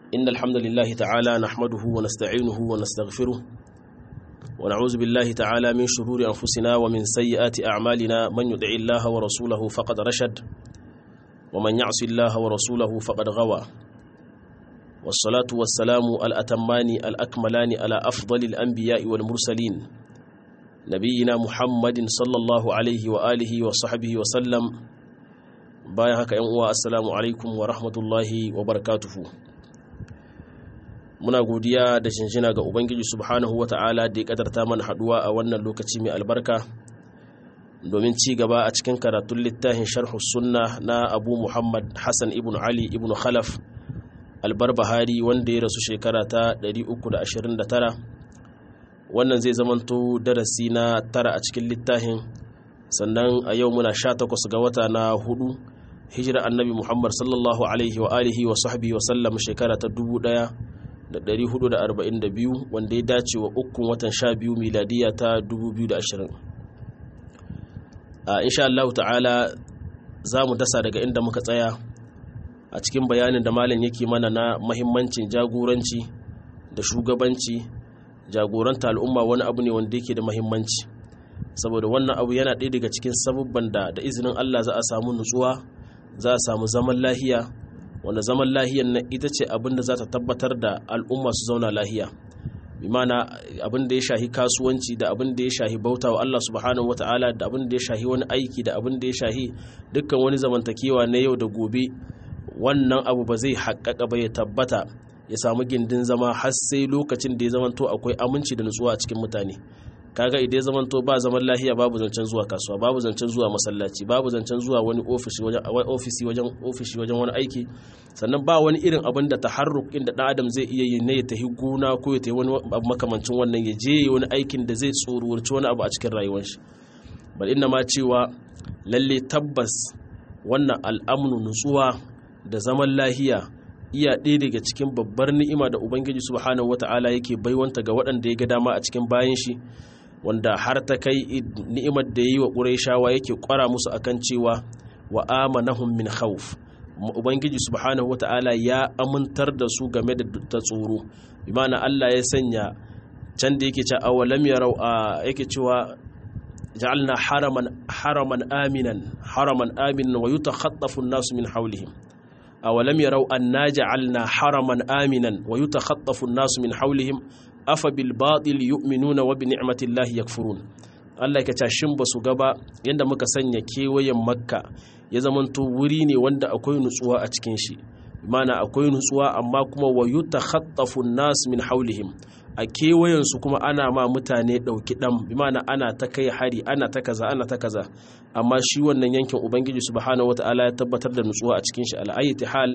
إن الحمد لله تعالى نحمده ونستعينه ونستغفره ونعوذ بالله تعالى من شرور أنفسنا ومن سيئات أعمالنا من يدع الله ورسوله فقد رشد ومن يعص الله ورسوله فقد غوى والصلاة والسلام الأتمان الأكملان على أفضل الأنبياء والمرسلين نبينا محمد صلى الله عليه وآله وصحبه وسلم bayan haka yan uwa assalamu alaikum wa rahmatullahi wa barakatuhu muna godiya da shinshina ga ubangiji subhanahu wa ta'ala da ya kadarta mana haduwa a wannan lokaci mai albarka domin ci gaba a cikin karatun littafin sharhu sunna na abu muhammad hassan ibn ali ibn khalaf albarbahari wanda ya rasu shekara ta 329 wannan zai zamanto darasi na tara a cikin littafin sannan a yau muna 18 ga wata na hudu hijira annabi muhammad sallallahu alaihi wa alihi wa sahbihi wa sallam shekara ta 1442 wanda ya dace wa ukun watan 12 miladiya ta 2020 a insha Allah ta'ala za mu dasa daga inda muka tsaya a cikin bayanin da malam yake mana na mahimmancin jagoranci da shugabanci jagoranta al'umma wani abu ne wanda yake da mahimmanci saboda wannan abu yana ɗaya daga cikin sabubban da da izinin Allah za a samu nutsuwa za a samu zaman lahiya wanda zaman lahiyan nan ita ce abin da za ta tabbatar da al'umma su zauna lahiya bi mana abin da ya shahi kasuwanci da abin da ya shahi bauta wa Allah subhanahu wata'ala da abin da ya shahi wani aiki da abin da ya shahi dukkan wani zamantakewa na yau da gobe wannan abu ba zai haƙƙaƙa ba ya tabbata ya samu gindin zama har sai lokacin da ya zamanto akwai aminci da nutsuwa a cikin mutane kaga idan zamanto ba zaman lahiya babu zancen zuwa kasuwa babu zancen zuwa masallaci babu zancen zuwa wani ofisi wajen ofisi wajen ofishi wajen wani aiki sannan ba wani irin abin da taharruk inda dan adam zai iya yi ne ya tafi gona ko ya tafi wani abu makamancin wannan ya je wani aikin da zai tsoruwarci wani abu a cikin rayuwar shi bal inna ma cewa lalle tabbas wannan al'amnu nutsuwa da zaman lahiya iya ɗaya daga cikin babbar ni'ima da ubangiji subhanahu wata'ala yake baiwanta ga waɗanda ya ga dama a cikin bayan shi wanda har ta kai ni'imar da ya yi wa ƙurayshawa yake ƙwara musu akan cewa wa amanahum min khawf ubangiji subhanahu wata'ala ya amintar da su game da ta tsoro bi ma'ana Allah ya sanya can da yake cewa awalam yarau yake cewa ja'alna haraman haraman aminan haraman aminan wa yutakhaffafu an-nasu min hawlihim awalam yarau anna ja'alna haraman aminan wa yutakhaffafu an-nasu min hawlihim afa bil batil yu'minuna wa bi ni'matillahi yakfurun Allah ya cashin ba su gaba yanda muka sanya kewayen makka ya zamanto wuri ne wanda akwai nutsuwa a cikin shi mana akwai nutsuwa amma kuma wa yutakhaffafu an-nas min hawlihim a kewayen su kuma ana ma mutane dauki dan bi mana ana ta kai hari ana ta kaza ana ta kaza amma shi wannan yankin ubangiji subhanahu wataala ya tabbatar da nutsuwa a cikin shi al'ayyati hal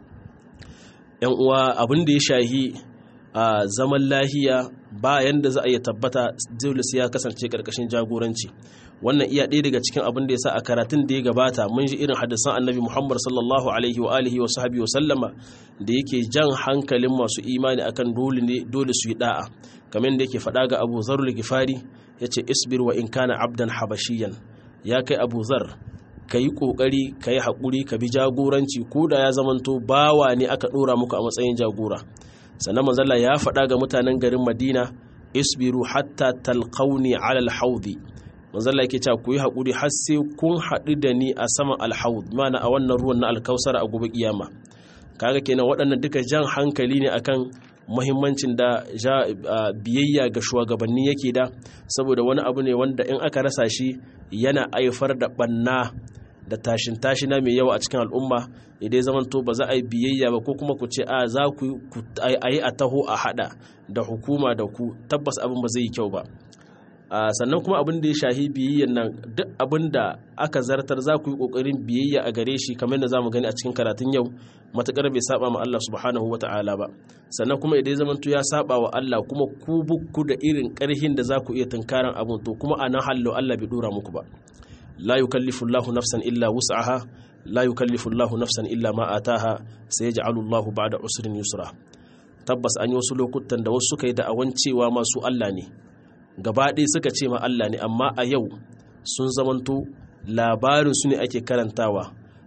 yan uwa abin da ya shahi a zaman lahiya bayan da za a iya tabbata dole sai ya kasance karkashin jagoranci wannan iya ɗaya daga cikin abin da ya sa a karatun da ya gabata mun ji irin hadisan annabi muhammad sallallahu alaihi wa alihi wa sahbihi wa sallama da yake jan hankalin masu imani akan dole ne dole su yi da'a kamar da yake faɗa ga abu zarul gifari ya ce isbir wa in kana abdan habashiyan ya kai abu zar ka yi ƙoƙari ka yi haƙuri ka bi jagoranci ko da ya zamanto bawa ne aka ɗora muku a matsayin jagora sannan manzala ya faɗa ga mutanen garin madina isbiru hatta talqauni ala alhaudi manzala yake cewa ku yi haƙuri har sai kun haɗu da ni a saman alhaud mana a wannan ruwan na alkausar a gobe kiyama kaga kenan waɗannan duka jan hankali ne akan muhimmancin da biyayya ga shugabanni yake da saboda wani abu ne wanda in aka rasa shi yana haifar da ɓanna da tashin tashina mai yawa a cikin al'umma idan zaman to ba za a yi biyayya ba ko kuma ku ce a za ku yi a taho a hada da hukuma da ku tabbas abin ba zai yi kyau ba sannan kuma abin da ya shahi biyayyan nan duk abin da aka zartar za ku yi kokarin biyayya a gare shi kamar da za mu gani a cikin karatun yau matukar bai saba ma Allah subhanahu wa ta'ala ba sannan kuma idan zaman to ya saba wa Allah kuma ku bukku da irin karhin da za ku iya tunkaran abin to kuma a nan hallo Allah bai dora muku ba la yukallifu Allahu nafsan illa wus'aha la yukallifu Allahu nafsan illa ma ataha sayaj'alu Allahu ba'da usrin yusra tabbas an yi wasu lokutan da wasu suka yi da'awan cewa masu Allah ne gaba ɗaya suka ce ma Allah ne amma a yau sun zamanto labarin su ne ake karantawa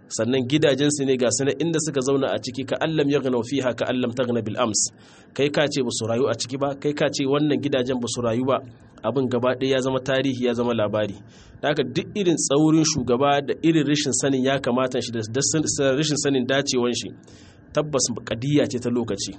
sannan gidajensu ne ga sanar inda suka zauna a ciki ka allam ya gana fiha ka allam ta gana bil'ams kai ka ce ba su rayu a ciki ba kai ka ce wannan gidajen ba su rayu ba abin gaba ɗaya ya zama tarihi ya zama labari haka duk irin tsaurin shugaba da irin rashin sanin ya kamata shi da rashin sanin dacewan shi tabbas kadiyya ce ta lokaci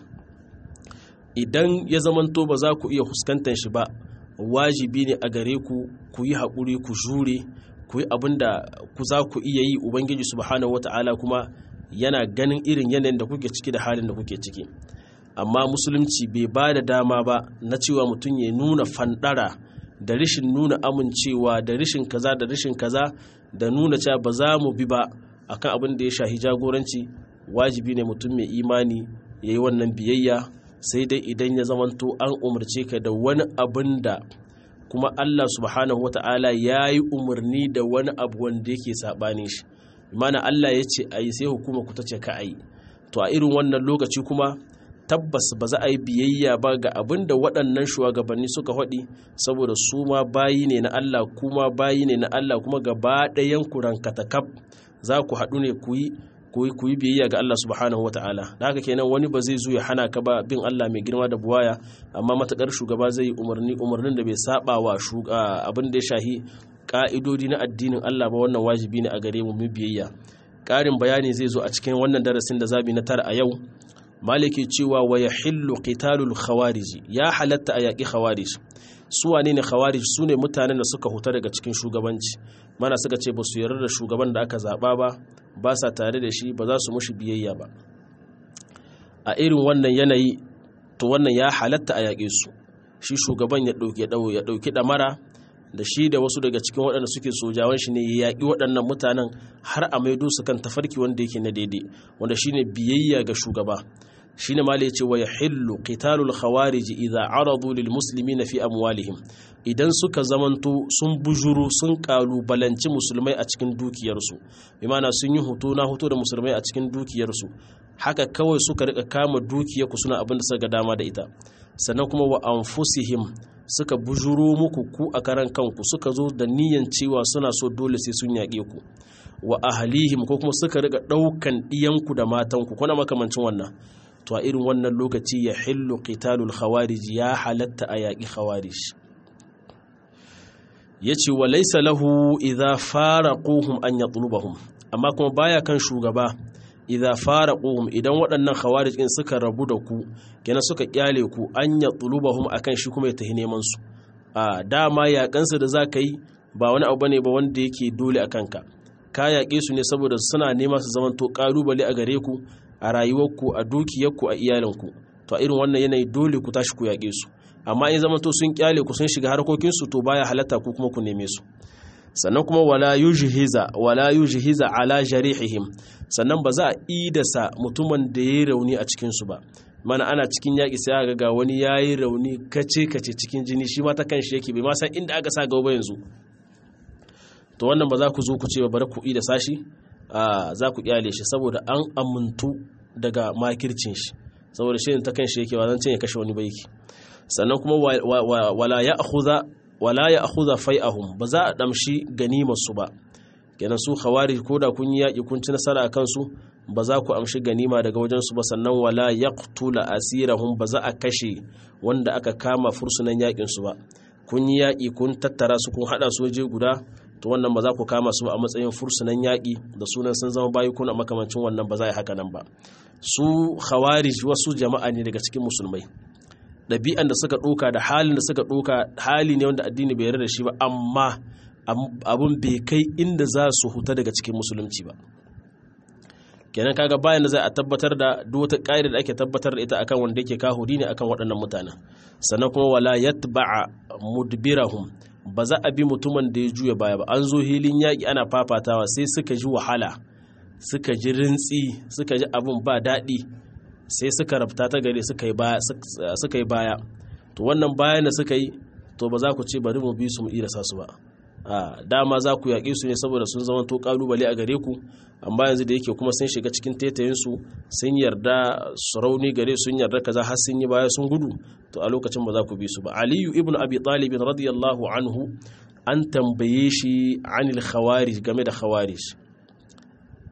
idan ya zamanto ba za ku iya fuskantar shi ba wajibi ne a gare ku ku yi haƙuri ku jure ku yi abin da ku za ku iya yi ubangiji subhanahu wata'ala kuma yana ganin irin yanayin da kuke ciki da halin da kuke ciki amma musulunci bai ba da dama ba na cewa mutum ya nuna fandara da rashin nuna amincewa da rashin kaza da rashin kaza da nuna cewa ba za mu bi ba akan abin da ya shahi jagoranci wajibi ne mutum mai imani ya yi wannan biyayya sai dai idan ya zamanto an umarce ka da wani abin da kuma Allah subhanahu wata'ala ya yi umarni da wani abu wanda yake saɓanin shi mana Allah ya ce a yi sai hukuma ku ta ce ka a yi to a irin wannan lokaci kuma tabbas ba za a yi biyayya ba ga abin da waɗannan shugabanni suka haɗi saboda su ma bayi ne na Allah kuma bayi ne na Allah kuma gaba ɗayan ku rankatakaf za ku haɗu ne ku yi ku yi biyayya ga Allah subhanahu wata'ala da haka kenan wani ba zai zo ya hana ka ba bin Allah mai girma da buwaya amma matakar shugaba zai yi umarni umarnin da bai saba wa abin da ya shahi ka'idodi na addinin Allah ba wannan wajibi ne a gare mu mu biyayya ƙarin bayani zai zo a cikin wannan darasin da zabi na tara a yau maliki cewa wa yahillu qitalul khawarij ya halatta a yaƙi khawarij su wane ne khawarij su ne mutanen da suka huta daga cikin shugabanci mana suka ce ba su yarda da shugaban da aka zaɓa ba ba sa tare da shi ba za su mushi biyayya ba a irin wannan yanayi to wannan ya halatta a yaƙe su shi shugaban ya ɗauki ya ɗauki ɗamara da shi da wasu daga cikin waɗanda suke sojawan shi ne ya yaƙi waɗannan mutanen har a maido su kan tafarki wanda yake na daidai wanda shine biyayya ga shugaba shine ma yace wa yahillu qitalul khawarij idza aradu lil muslimina fi amwalihim idan suka zamanto sun bujuru sun kalubalanci musulmai a cikin dukiyarsu bi ma'ana sun yi hoto na hoto da musulmai a cikin dukiyarsu haka kawai suka rika kama dukiyar ku suna abin da suka dama da ita sannan kuma wa anfusihim suka bujuro muku ku a karan kanku suka zo da niyan cewa suna so dole sai sun yaƙe ku wa ahlihim ko kuma suka rika ɗaukan ɗiyanku da matanku kuna makamancin wannan to a irin wannan lokaci ya hillu qitalul khawarij ya halatta a yaƙi khawarij ya ce wa laisa lahu idha faraquhum an yatlubahum amma kuma baya kan shugaba idha faraquhum idan waɗannan khawarij din suka rabu da ku kenan suka kyale ku an yatlubahum akan shi kuma ya tahi neman su a dama yaƙansu da za ka yi ba wani abu bane ba wanda yake dole a kanka ka yaƙe su ne saboda suna nema su zamanto ƙalubale a gare ku a rayuwarku a dukiyarku a iyalinku to a irin wannan yanayi dole ku tashi ku yaƙe su amma in zama to sun kyale ku sun shiga harkokinsu to baya halatta ku kuma ku neme su sannan kuma wala yujhiza wala yujhiza ala jarihihim sannan ba za a idasa mutumin da yayi rauni a cikin su ba mana ana cikin yaƙi sai aka ga wani yayi rauni kace kace cikin jini shi ma ta kanshi yake bai ma san inda aka sa gaba yanzu to wannan ba za ku zo ku ce bari ku idasa shi za ku kyale shi saboda an amintu daga makircin shi saboda shi ta kan shi yake ba zan ya kashe wani ba yake sannan kuma wala ya akhudha wala ya akhudha fai'ahum ba za a damshi ganimar su ba kenan su khawari ko da kun yi yaki kun ci nasara akan su ba za ku amshi ganima daga wajen su ba sannan wala yaqtula asirahum ba za a kashe wanda aka kama fursunan yakin su ba kun yi yaki kun tattara su kun hada su waje guda to wannan ba za ku kama su a matsayin fursunan yaƙi da sunan sun zama bayi kuna makamancin wannan ba za a yi haka nan ba su khawarij wasu jama'a ne daga cikin musulmai ɗabi'an da suka ɗoka da halin da suka ɗoka hali ne wanda addini bai yarda da shi ba amma abun bai kai inda za su huta daga cikin musulunci ba kenan kaga bayan da za a tabbatar da duk wata ƙa'ida da ake tabbatar da ita akan wanda yake kahuri ne akan waɗannan mutanen sannan kuma wala yatba'a mudbirahum ba za a bi mutumin da ya juya baya ba an zo hilin yaƙi ana fafatawa sai suka ji wahala suka ji rintsi suka ji abin ba daɗi sai suka rabta ta gare suka yi baya to wannan bayan da suka yi to ba za ku ce bari mu bi su mu irasa su ba a dama za ku yaƙe su ne saboda sun zama to ƙalubale a gare ku amma yanzu da yake kuma sun shiga cikin tetayinsu sun yarda sarauni gare sun yarda kaza har sun yi baya sun gudu to a lokacin ba za ku bi su ba aliyu ibn abi talib radiyallahu anhu an tambaye shi anil khawarij game da khawarij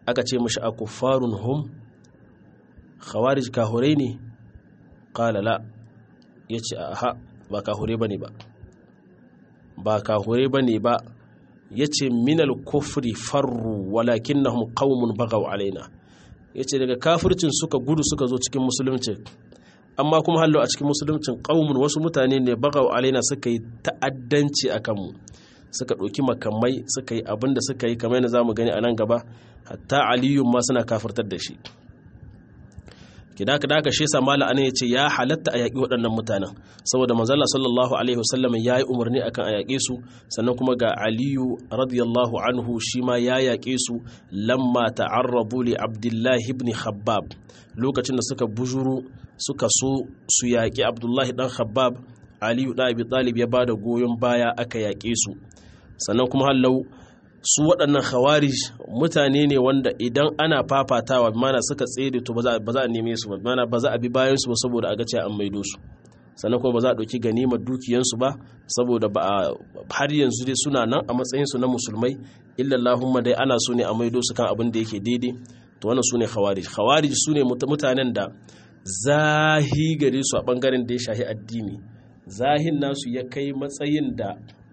aka ce mashi a kuffarun hum khawarij kahurai ne qala la yace aha ba kahure bane ba ba kahure bane ba yace minal kufri farru walakinnahum qaumun bagaw alaina yace daga kafircin suka gudu suka zo cikin musulunci amma kuma hallo a cikin musuluncin qaumun wasu mutane ne bagaw alaina suka yi ta'addanci akan mu suka ɗauki makamai suka yi abin da suka yi kamar yadda za mu gani a nan gaba hatta aliyun ma suna kafirtar da shi kida ka daga shi sa mala ya ce ya halatta a yaƙi waɗannan mutanen saboda manzala sallallahu alaihi wasallam ya yi umarni akan a yaƙe su sannan kuma ga aliyu radiyallahu anhu shi ma ya yaƙe su lamma ta'arrabu li abdullahi ibn khabbab lokacin da suka bujuru suka so su yaƙi abdullahi dan khabbab aliyu da abi talib ya bada goyon baya aka yaƙe su sannan kuma hallau su waɗannan khawarij mutane ne wanda idan ana fafatawa mana suka tsere to ba za a neme su ba mana ba za a bi bayan su ba saboda a ga cewa an maido su sannan kuma ba za a ɗauki ganimar dukiyansu ba saboda ba a har yanzu dai suna nan a matsayin su na musulmai illallahumma dai ana so ne a maido su kan abin da yake daidai to wannan su ne khawarij khawarij su ne mutanen da zahi gare su a bangaren da ya shahi addini zahin nasu ya kai matsayin da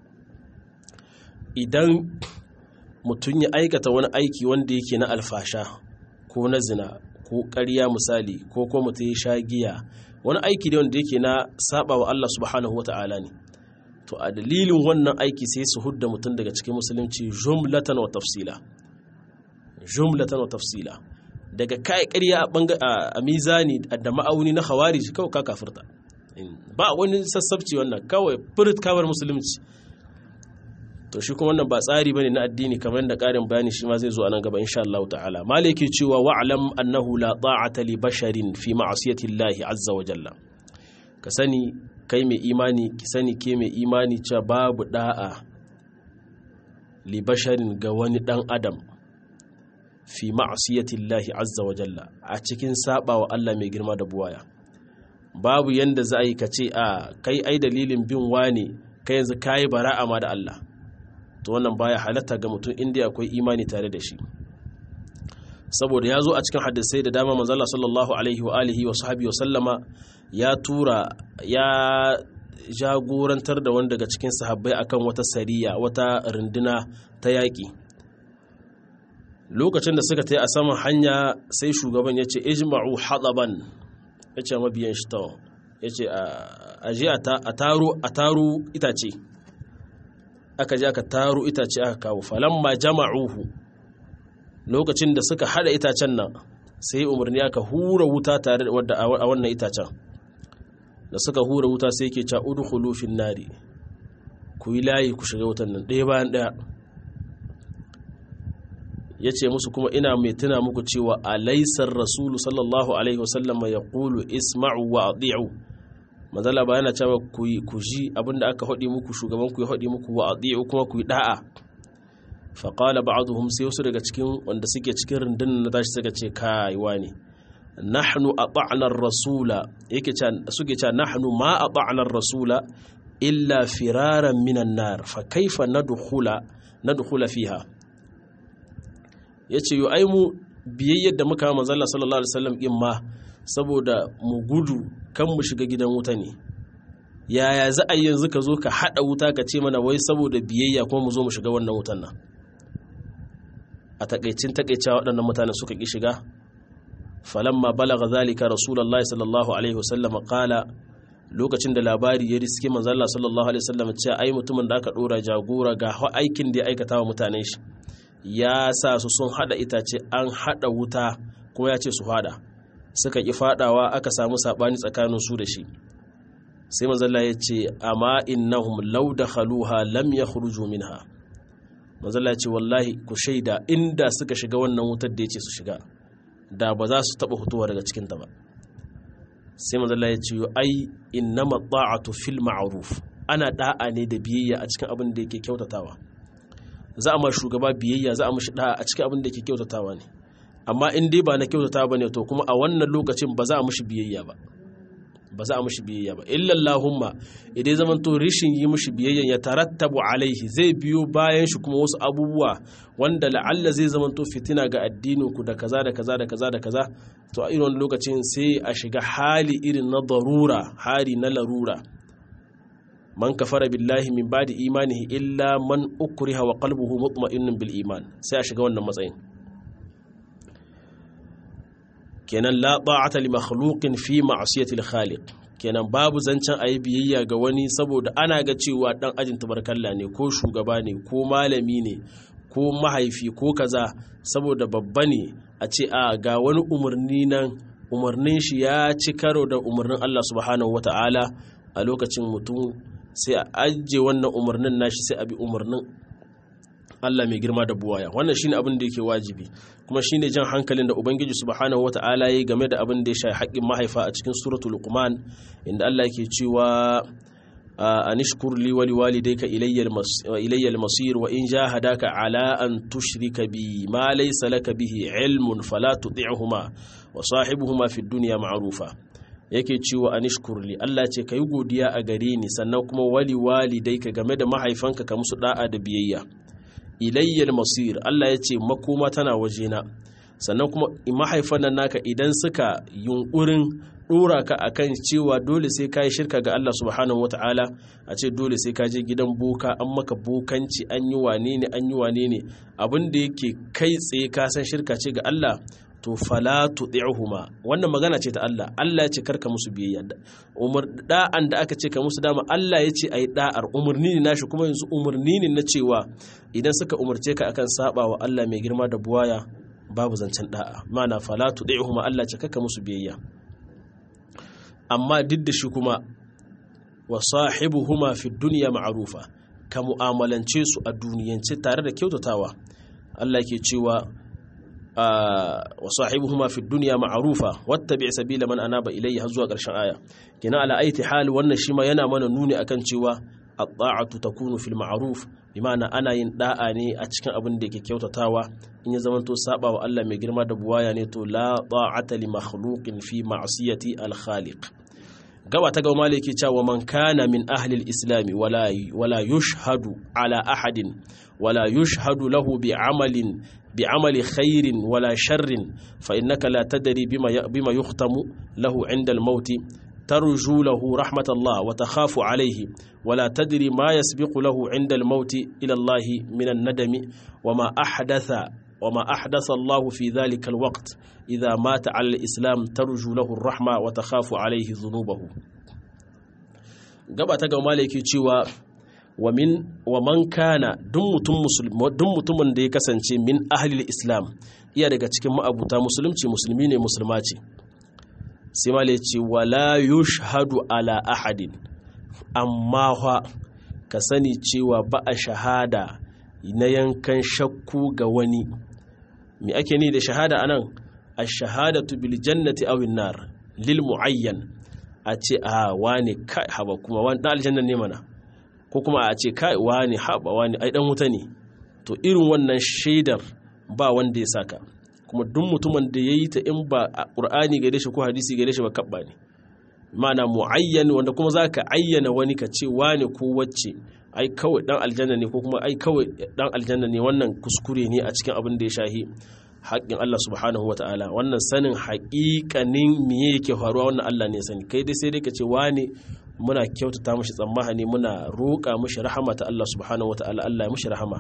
idan mutum ya aikata wani aiki wanda yake na alfasha ko na zina ko ƙarya misali ko ko mutum ya sha giya wani aiki ne wanda yake na saba wa Allah subhanahu wata'ala ne to a dalilin wannan aiki sai su hudda mutum daga cikin musulunci jumlatan wa tafsila jumlatan wa tafsila daga kai ƙarya a mizani da ma'auni na khawarij kawai ka kafirta ba wani sassabci wannan kawai furit kawar musulunci to shi kuma wannan ba tsari bane na addini kamar da ƙarin bayani shi ma zai zo a nan gaba insha Allah ta'ala malaki cewa wa'lam annahu la ta'ata li basharin fi ma'siyati Allah azza wa jalla ka sani kai mai imani ki sani ke mai imani cewa babu da'a li basharin ga wani dan adam fi ma'siyati Allah azza wa jalla a cikin sabawa Allah mai girma da buwaya babu yanda za a yi ka ce a kai ai dalilin bin wane kai yanzu kayi bara'a ma da Allah to wannan baya halatta ga mutum inda akwai imani tare da shi saboda ya zo a cikin hadisai da dama manzala sallallahu alaihi wa alihi wa sahabi wa sallama ya tura ya jagorantar da wani daga cikin sahabbai akan wata sariya wata runduna ta yaƙi lokacin da suka tai a saman hanya sai shugaban ya ce ijma'u hadaban ya ce mabiyan shi ta ya ce a je a taro itace aka je aka taro itace aka kawo falamma jama'uhu lokacin da suka hada itacen nan sai umarni aka hura wuta tare da a wannan itacen da suka hura wuta sai ke ca udkhulu fin nari ku yi layi ku shiga wutan nan ɗaya bayan ɗaya ya ce musu kuma ina mai tuna muku cewa alaisar rasulu sallallahu alaihi wasallam ya kulu isma'u wa adi'u mazala ba yana cewa ku ji abinda aka haɗi muku shugaban ku ya haɗi muku wa adi'u kuma ku yi da'a faƙala ba'aduhum sai wasu daga cikin wanda suke cikin rundunar na tashi suka ce kaiwa ne nahnu ata'na rasula yake suke cewa nahnu ma ata'na rasula illa firaran minan nar fa kaifa nadkhula nadkhula fiha yace yo ai mu biyayyar da muka manzo Allah sallallahu alaihi wasallam in ma saboda mu gudu kan mu shiga gidan wuta ne yaya za a yanzu ka zo ka hada wuta ka ce mana wai saboda biyayya kuma mu zo mu shiga wannan wutan nan a takaicin takaicewa waɗannan mutane suka ki shiga falamma balaga zalika rasulullahi sallallahu alaihi wasallam qala lokacin da labari ya riske manzo Allah sallallahu alaihi wasallam cewa ai mutumin da aka dora jagora ga aikin da ya aikata wa mutanen shi ya sa su sun hada itace an hada wuta kuma ya ce su hada suka ki fadawa aka samu sabani tsakanin su da shi sai manzo Allah ya ce amma innahum law dakhaluha lam yakhruju minha manzo Allah ya ce wallahi ku shaida inda suka shiga wannan wutar da yace su shiga da ba za su taba hutuwa daga cikin ta ba sai manzo Allah ya ce ai innama ta'atu fil ma'ruf ana da'a ne da biyayya a cikin abin da yake kyautatawa za a ma shugaba biyayya za a mashi da'a a cikin abin da yake kyautatawa ne amma in dai ba na kyautatawa bane to kuma a wannan lokacin ba za a mashi biyayya ba ba za a mushi biyayya ba illallahumma idan zaman to rishin yi mushi biyayya ya tarattabu alaihi zai biyo bayan shi kuma wasu abubuwa wanda la'alla zai zaman to fitina ga addinin ku da kaza da kaza da kaza da kaza to a irin lokacin sai a shiga hali irin na darura hali na larura man kafara billahi min ba'di imanihi illa man ukriha wa qalbuhu mutma'innun bil iman sai a shiga wannan matsayin kenan la ta'ata li makhluqin fi ma'siyati al-khaliq kenan babu zancen ayi biyayya ga wani saboda ana ga cewa dan ajin tabarkalla ne ko shugaba ne ko malami ne ko mahaifi ko kaza saboda babba ne a ce a ga wani umarni nan umarnin shi ya ci karo da umarnin Allah subhanahu wata'ala a lokacin mutum sai a ajiye wannan umarnin nashi sai a bi umarnin Allah mai girma da buwaya wannan shine abin da yake wajibi kuma shine jan hankalin da ubangiji subhanahu wata'ala yayi game da abin da ya shafi haƙƙin mahaifa a cikin suratul luqman inda Allah yake cewa anishkur li wa liwalidayka ilayya al-masir wa in jahadaka ala an tushrika bi ma laysa laka bihi ilmun fala tuti'huma wa sahibuhuma fid dunya ma'rufa yake cewa anishkur li Allah ce kai godiya a gare ni sannan kuma wali walidayka game da mahaifanka ka musu da'a da biyayya ilayyar masir Allah ya ce makoma tana wajena sannan kuma mahaifan nan naka idan suka yunkurin dora ka akan cewa dole sai ka yi shirka ga Allah subhanahu wata'ala a ce dole sai ka je gidan boka an maka bokanci an yi wane ne an yi wane ne abin da yake kai tsaye ka san shirka ce ga Allah to fala tuɗi'uhuma wannan magana ce ta Allah Allah ya ce karka musu biyayya umar da'an da aka ce ka musu dama Allah ya ce ayi da'ar umarni ne nashi kuma yanzu umarni ne na cewa idan suka umarce ka akan saba wa Allah mai girma da buwaya babu zancen da'a mana fala tuɗi'uhuma Allah ce karka musu biyayya amma duk da shi kuma wa sahibuhuma fi dunya ma'rufa ka mu'amalance su a duniyance tare da kyautatawa Allah ke cewa wa sahibuhuma fi dunya ma'rufa wattabi' sabila man anaba ilayya har zuwa ƙarshen aya kina ala aiti hal wannan shi ma yana mana nuni akan cewa at-ta'atu takunu fil ma'ruf bima'ana ana yin da'a ne a cikin abin da yake kyautatawa in ya zamanto saba wa Allah mai girma da buwaya ne to la ta'ata li makhluqin fi ma'siyati al-khaliq gaba ta gaba maliki cewa man kana min ahli al-islam wala wala yushhadu ala ahadin wala yushhadu lahu bi amalin بعمل خير ولا شر فإنك لا تدري بما بما يختم له عند الموت ترجو له رحمة الله وتخاف عليه ولا تدري ما يسبق له عند الموت إلى الله من الندم وما أحدث وما أحدث الله في ذلك الوقت إذا مات على الإسلام ترجو له الرحمة وتخاف عليه ذنوبه gaba ta ga malaki cewa wa min wa man kana duk mutum duk mutumin da ya kasance min ahlil islam iya daga cikin ma'abuta musulunci musulmi ne musulma ce sai ma ce wala yushhadu ala ahadin amma fa ka sani cewa ba a shahada na yankan shakku ga wani me ake ni da shahada anan ash-shahadatu bil jannati aw nar lil muayyan a ce a wane kai haba kuma wani dan aljanna ne mana ko kuma a ce kai wani haba wani ai dan wuta ne to irin wannan shaidar ba wanda ya saka kuma duk mutumin da ya yi ta in ba a ƙur'ani gare shi ko hadisi gare shi ba kabba ne mana mu'ayyan wanda kuma za ka ayyana wani ka ce wane ko wacce ai kawai dan aljanna ne ko kuma ai kawai dan aljanna ne wannan kuskure ne a cikin abin da ya shahi haƙƙin Allah subhanahu wata'ala wannan sanin haƙiƙanin miye yake faruwa wannan Allah ne sani kai dai sai dai ka ce wane muna kyautata mashi tsammani muna roƙa mashi rahama ta Allah subhanahu wata'ala Allah ya mashi rahama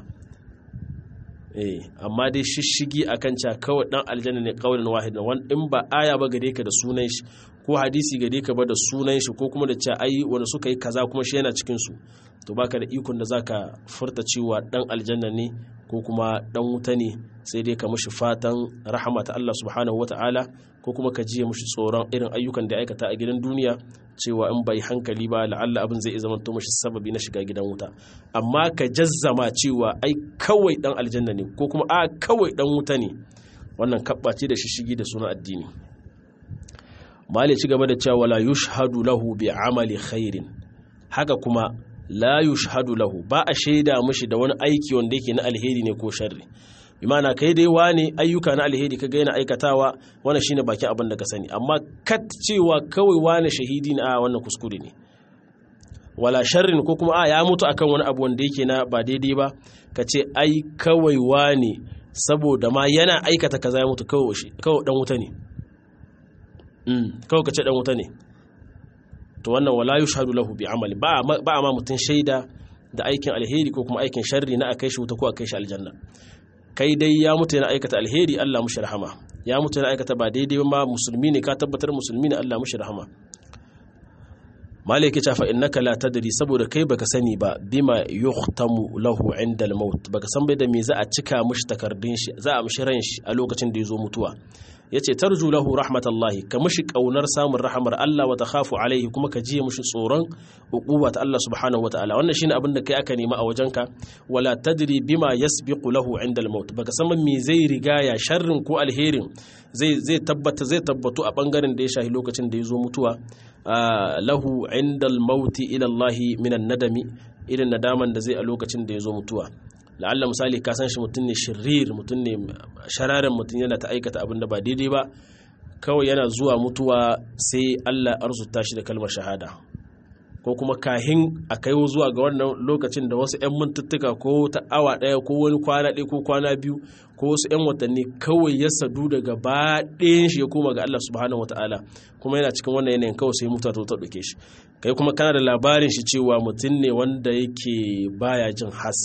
eh amma dai shishigi akan ca kawai dan aljanna ne kaulin wahid in ba aya ba gare ka da sunan shi ko hadisi gare ka ba da sunan shi ko kuma da ca ai wanda suka yi kaza kuma shi yana cikin su to baka da ikon da zaka furta cewa dan aljanna ne ko kuma dan wuta ne sai dai ka mushi fatan rahama ta Allah subhanahu wata'ala ko kuma ka jiye mushi tsoron irin ayyukan da aikata a gidan duniya cewa in bai hankali ba la'alla abin zai zama to mushi sababi na shiga gidan wuta amma ka jazzama cewa ai kawai dan aljanna ne ko kuma a kawai dan wuta ne wannan kabbace da shishigi da sunan addini mali ci gaba da cewa la yushhadu lahu bi amali khairin haka kuma la yushhadu lahu ba a shaida mushi da wani aiki wanda yake na alheri ne ko sharri imana kai dai wane ayyuka na alheri ka ga yana aikatawa wannan shine bakin abin da ka sani amma kat cewa kawai wane shahidi ne a wannan kuskure ne wala sharrin ko kuma a ya mutu akan wani abu wanda yake na ba daidai ba ka ce ai kawai wane saboda ma yana aikata kaza ya mutu kawai shi kawai dan wuta ne kawai ka ce dan wuta ne to wannan wala yushhadu lahu bi amali ba ba ma mutun shaida da aikin alheri ko kuma aikin sharri na akai shi wuta ko akai shi aljanna kai dai ya mutu yana aikata alheri Allah mushi rahama ya mutu yana aikata ba daidai ma musulmi ne ka tabbatar musulmi ne Allah mushi rahama malaki ta fa innaka la tadri saboda kai baka sani ba bima yuhtamu lahu inda al-maut baka san bai da me za a cika mushi takardun shi za a mushi ran shi a lokacin da yazo mutuwa yace tarju lahu rahmatallahi ka mushi kaunar samun rahamar Allah wa takhafu alaihi kuma ka jiye mushi tsoron uquba ta Allah subhanahu wataala wannan shine abin da kai aka nema a wajenka wala tadri bima yasbiqu lahu inda al-maut baka san me zai rigaya sharrin ko alherin zai zai tabbata zai tabbatu a bangaren da ya shahi lokacin da yazo mutuwa lahu inda al-maut ila Allah min an-nadami irin nadaman da zai a lokacin da yazo mutuwa la'alla misali ka san shi mutum ne shirir mutum ne shararen mutum yana ta aikata abin da ba daidai ba kawai yana zuwa mutuwa sai Allah arzuta shi da kalmar shahada ko kuma kahin a kai zuwa ga wannan lokacin da wasu 'yan mintuttuka ko ta awa ɗaya ko wani kwana ɗaya ko kwana biyu ko wasu 'yan watanni kawai ya sadu daga baɗin shi ya koma ga Allah subhanahu wataala kuma yana cikin wannan yanayin kawai sai mutuwa ta ɗauke shi kai kuma kana da labarin shi cewa mutum ne wanda yake baya jin has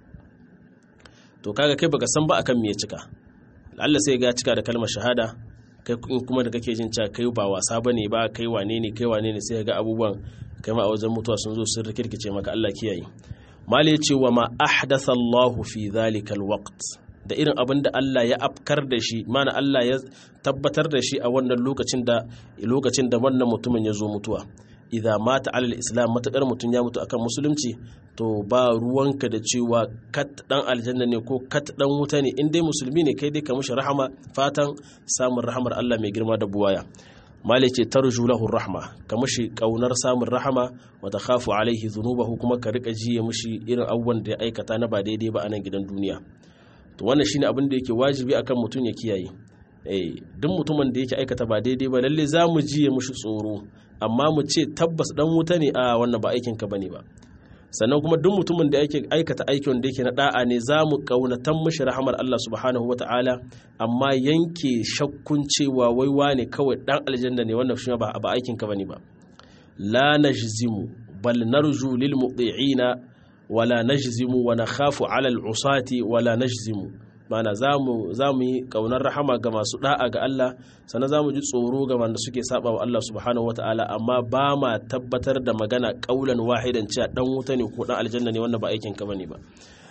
to kaga kai baka san ba akan me ya cika Allah sai ga cika da kalmar shahada kai kuma da kake jin cewa kai ba wasa bane ba kai wane ne kai wane ne sai ga abubuwan kai ma a wajen mutuwa sun zo sun rikirkice maka Allah kiyaye mali ya ce wa ma ahdatha Allahu fi dhalika alwaqt da irin abin da Allah ya afkar da shi mana Allah ya tabbatar da shi a wannan lokacin da lokacin da wannan mutumin ya zo mutuwa idza mata alal islam matakar mutum ya mutu akan musulunci to ba ruwanka da cewa kat dan aljanna ne ko kat dan wuta ne in dai musulmi ne kai dai ka mushi rahama fatan samun rahamar Allah mai girma da buwaya mali ce tarju lahu rahma ka mushi kaunar samun rahama wa takhafu alaihi dhunubahu kuma ka rika jiye mushi irin abubuwan da ya aikata na ba daidai ba a nan gidan duniya to wannan shine abin da yake wajibi akan mutum ya kiyaye eh duk mutumin da yake aikata ba daidai ba lalle za mu jiye mushi tsoro amma mu ce tabbas dan wuta ne a wannan ba aikin ka bane ba sannan kuma duk mutumin da yake aikata aikin da yake na da'a ne za mu kaunatan mushi rahamar Allah subhanahu wata'ala amma yanke shakkun cewa wai wane kawai dan aljanna ne wannan shi ba ba aikin ka bane ba la najzimu bal narju lil muti'ina wala najzimu wa nakhafu ala al usati wala najzimu mana za mu yi kaunar rahama ga masu da'a ga Allah sannan za mu ji tsoro ga wanda suke saba wa Allah subhanahu wata'ala amma ba ma tabbatar da magana kaulan wahidan cewa dan wuta ne ko dan aljanna ne wanda ba aikin ka bane ba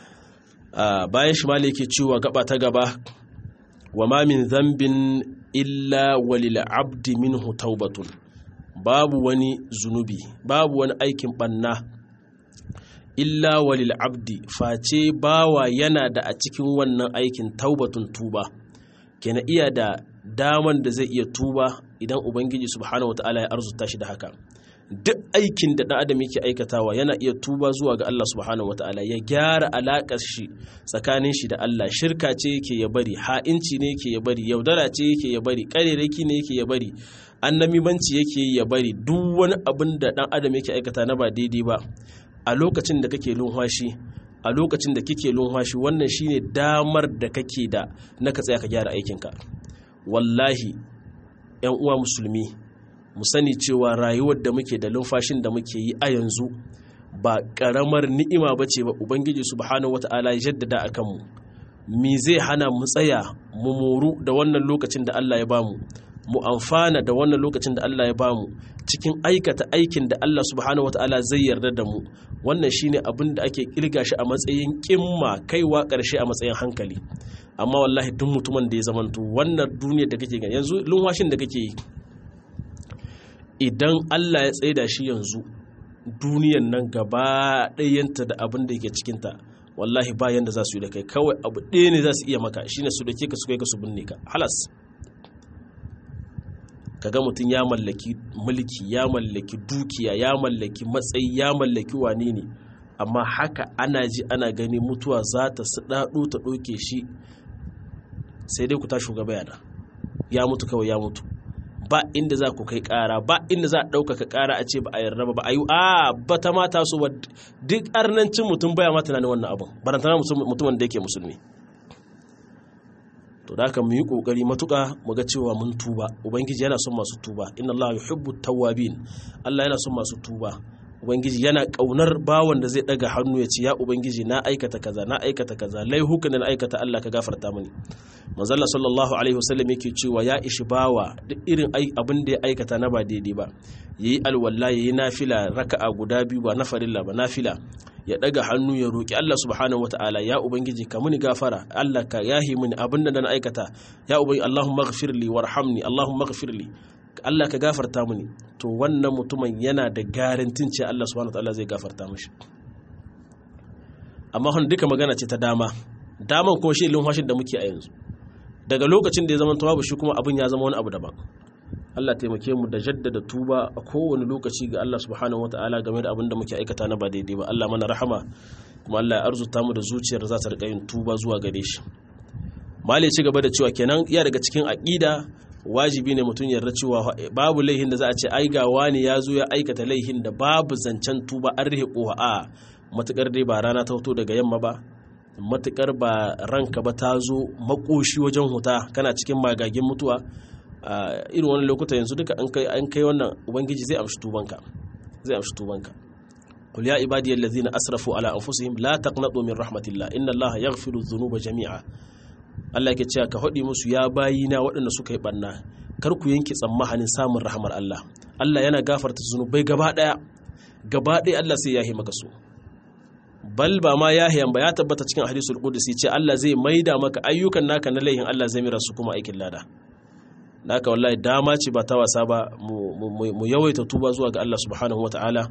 bayan shi malai yake cewa gaba ta gaba wa ma min dhanbin illa walil abdi minhu taubatun babu wani zunubi babu wani aikin banna illa walil abdi face bawa yana da a cikin wannan aikin taubatun tuba kena iya da daman da zai iya tuba idan ubangiji subhanahu wataala ya arzuta shi da haka duk aikin da ɗan adam yake aikatawa yana iya tuba zuwa ga Allah subhanahu wataala ya gyara alaƙar shi tsakanin shi da Allah shirka ce yake ya bari ha'inci ne yake ya bari yaudara ce yake ya bari ƙarerake ne yake ya bari annamimanci yake ya bari duk wani abin da ɗan adam yake aikata na ba daidai ba a lokacin da kake lumhashi a lokacin da kike lumhashi wannan shine damar da kake da na ka tsaya ka gyara aikinka wallahi yan uwa musulmi mu sani cewa rayuwar da muke da lumfashin da muke yi a yanzu ba karamar ni'ima ba ce ba ubangiji subhanahu wata'ala ya jaddada a kanmu me zai hana mu tsaya mu moru da wannan lokacin da Allah ya bamu mu amfana da wannan lokacin da Allah ya bamu cikin aikata aikin da Allah subhanahu wataala zai yarda da mu wannan shine abin da ake kirga shi a matsayin kimma kaiwa ƙarshe a matsayin hankali amma wallahi duk mutumin da ya zamanto wannan duniyar da kake gani yanzu lunwashin da kake yi idan Allah ya tsaida shi yanzu duniyar nan gaba ɗayanta da abin da yake cikinta wallahi bayan da za su yi da kai kawai abu ɗaya ne za su iya maka shine su da ke ka su kai ka su binne ka halas kaga mutum ya mallaki mulki ya mallaki dukiya ya mallaki matsayi ya mallaki wane ne amma haka ana ji ana gani mutuwa za ta daɗo ta ɗauke shi sai dai ku ta shugaba yana ya mutu kawai ya mutu ba inda za ku kai kara ba inda za a ɗaukaka kara a ce ba a yarda ba ba a yi a ba ta mata su ba duk arnancin mutum baya ma tunanin wannan abin barantana mutumin da yake musulmi to da mu yi kokari matuka mu ga cewa mun tuba ubangiji yana son masu tuba inna allaha yuhibbu tawwabin allah yana son masu tuba ubangiji yana kaunar bawan da zai daga hannu ya ce ya ubangiji na aikata kaza na aikata kaza laihukan da na aikata Allah ka gafarta mini manzalla sallallahu alaihi wasallam yake cewa ya ishi bawa duk irin abin da ya aikata na ba daidai ba yayi alwala yayi nafila raka'a guda biyu ba na farilla ba nafila ya daga hannu ya roki Allah subhanahu wataala ya ubangiji ka muni gafara Allah ka yahi mini abin da na aikata ya ubangiji Allahumma ighfirli warhamni Allahumma ighfirli Allah ka gafarta mini to wannan mutumin yana da garantin ce Allah subhanahu wataala zai gafarta mishi amma hon duka magana ce ta dama daman kuma shi lumfashin da muke a yanzu daga lokacin da ya zama babu shi kuma abin ya zama wani abu daban Allah taimake mu da jaddada tuba a kowane lokaci ga Allah subhanahu wataala game da abin da muke aikata na ba daidai ba Allah mana rahama kuma Allah ya arzuta mu da zuciyar za ta rika yin tuba zuwa gare shi malai ci gaba da cewa kenan iya daga cikin aqida wajibi ne mutum yarda cewa babu laihin da za a ce ai ga wani ya zo ya aikata laihin da babu zancen tuba an rihe koha a matukar dai ba rana ta fito daga yamma ba matukar ba ranka ba ta zo makoshi wajen huta kana cikin magagin mutuwa a irin wani lokuta yanzu duka an kai an kai wannan ubangiji zai amshi tubanka zai amshi tubanka qul ya ibadiyal ladzina asrafu ala anfusihim la taqnatu min rahmatillah inna allaha yaghfiru dhunuba jami'a Allah ke cewa ka haɗi musu ya bayina waɗanda suka yi ɓanna kar ku yanke tsammanin samun rahamar Allah Allah yana gafarta zunubai gaba ɗaya gaba ɗaya Allah sai yahi maka su bal ba ma yahiyan ba ya tabbata cikin hadisul qudsi ce Allah zai maida maka ayyukan naka na laihin Allah zai mira su kuma aikin lada naka wallahi dama ce ba ta wasa ba mu yawaita tuba zuwa ga Allah subhanahu wataala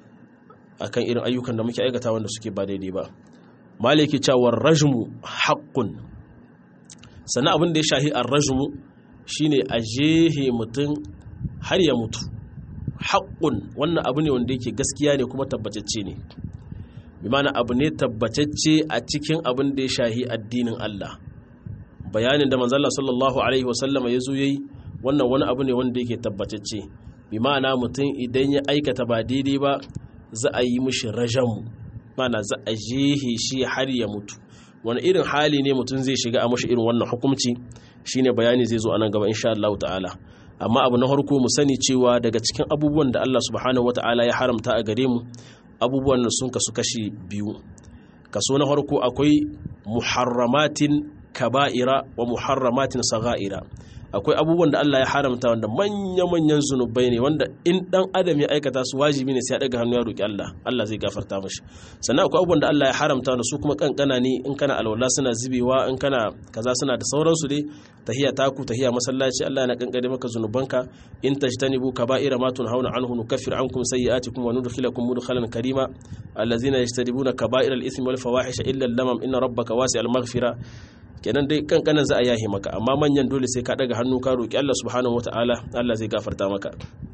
akan irin ayyukan da muke aikata wanda suke ba daidai ba maliki cewa rajmu haqqun sannan abin da ya shahi arrajmu shine a jehe mutum har ya mutu haƙƙun wannan abu ne wanda yake gaskiya ne kuma tabbatacce ne bi mana abu ne tabbatacce a cikin abin da ya shahi addinin Allah bayanin da manzala sallallahu alaihi wasallama ya zo yayi wannan wani abu ne wanda yake tabbatacce bi ma'ana mutum idan ya aikata ba daidai ba za a yi mishi rajamu mana za a jehe shi har ya mutu wani irin hali ne mutum zai shiga a mashi irin wannan hukumci shine bayani zai zo a nan gaba insha Allah ta'ala amma abu na farko mu sani cewa daga cikin abubuwan da Allah subhanahu wata'ala ya haramta a gare mu abubuwan da sun kasu kashi biyu kaso na farko akwai muharramatin kaba'ira wa muharramatin sagha'ira akwai abubuwan da Allah ya haramta wanda manya-manyan zunubai ne wanda in dan adam ya aikata su wajibi ne sai ya daga hannu ya roki Allah Allah zai gafarta mashi sannan akwai abubuwan da Allah ya haramta wanda su kuma kankana ne in kana alwala suna zubewa in kana kaza suna da sauransu dai tahiya taku tahiya masallaci Allah yana kankare maka zunubanka in tajtanibu kaba'ira ma tunhauna anhu nukaffir ankum sayyi'atikum wa nudkhilakum mudkhalan karima allazina yajtanibuna kaba'ira al-ithmi wal fawahisha illa al-lamam inna rabbaka wasi'al maghfira kenan dai kankanan za a yahi maka amma manyan dole sai ka daga hannu ka roki Allah subhanahu wataala Allah zai gafarta maka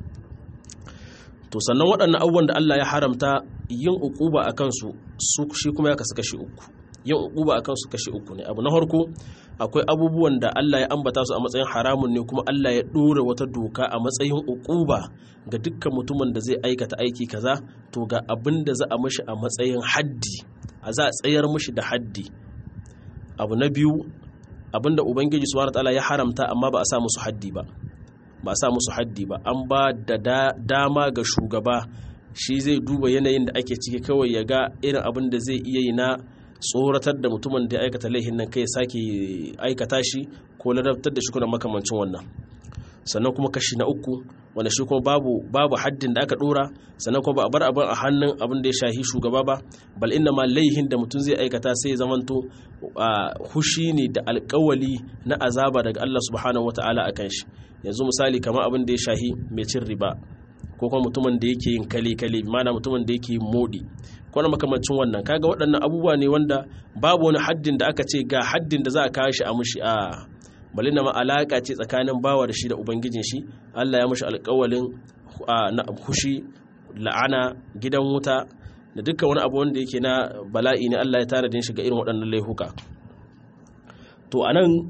to sannan waɗannan abubuwan da Allah ya haramta yin uquba a kansu su shi kuma ya kasu kashi uku yin uquba a kansu kashi uku ne abu na farko akwai abubuwan da Allah ya ambata su a matsayin haramun ne kuma Allah ya ɗora wata doka a matsayin uquba ga dukkan mutumin da zai aikata aiki kaza to ga abin da za a mishi a matsayin haddi a za a tsayar mishi da haddi abu na biyu abinda ubangiji subhanahu wataala ya haramta amma ba a sa musu haddi ba ba a sa musu haddi ba an ba da dama ga shugaba shi zai duba yanayin da ake ciki kawai ya ga irin abin da zai iya yi na tsoratar da mutumin da ya aikata laihin nan kai sake aikata shi ko ladabtar da shi kuna makamancin wannan sannan kuma kashi na uku wanda shi kuma babu babu haddin da aka dora sannan kuma ba a bar abin a hannun abin da ya shahi shugaba ba bal inna ma laihin da mutum zai aikata sai zamanto hushi ne da alkawali na azaba daga Allah subhanahu wataala akan shi yanzu misali kamar abin da ya shahi mai cin riba ko kuma mutumin da yake yin kale kale mana mutumin da yake yin modi ko na makamancin wannan kaga waɗannan abubuwa ne wanda babu wani haddin da aka ce ga haddin da za a kawo shi a mushi a bali na ma'alaka ce tsakanin bawa da shi da ubangijin shi Allah ya mashi alƙawalin na hushi la'ana gidan wuta da dukkan wani abu wanda yake na bala'i ne Allah ya tanadin shi ga irin waɗannan laihuka to anan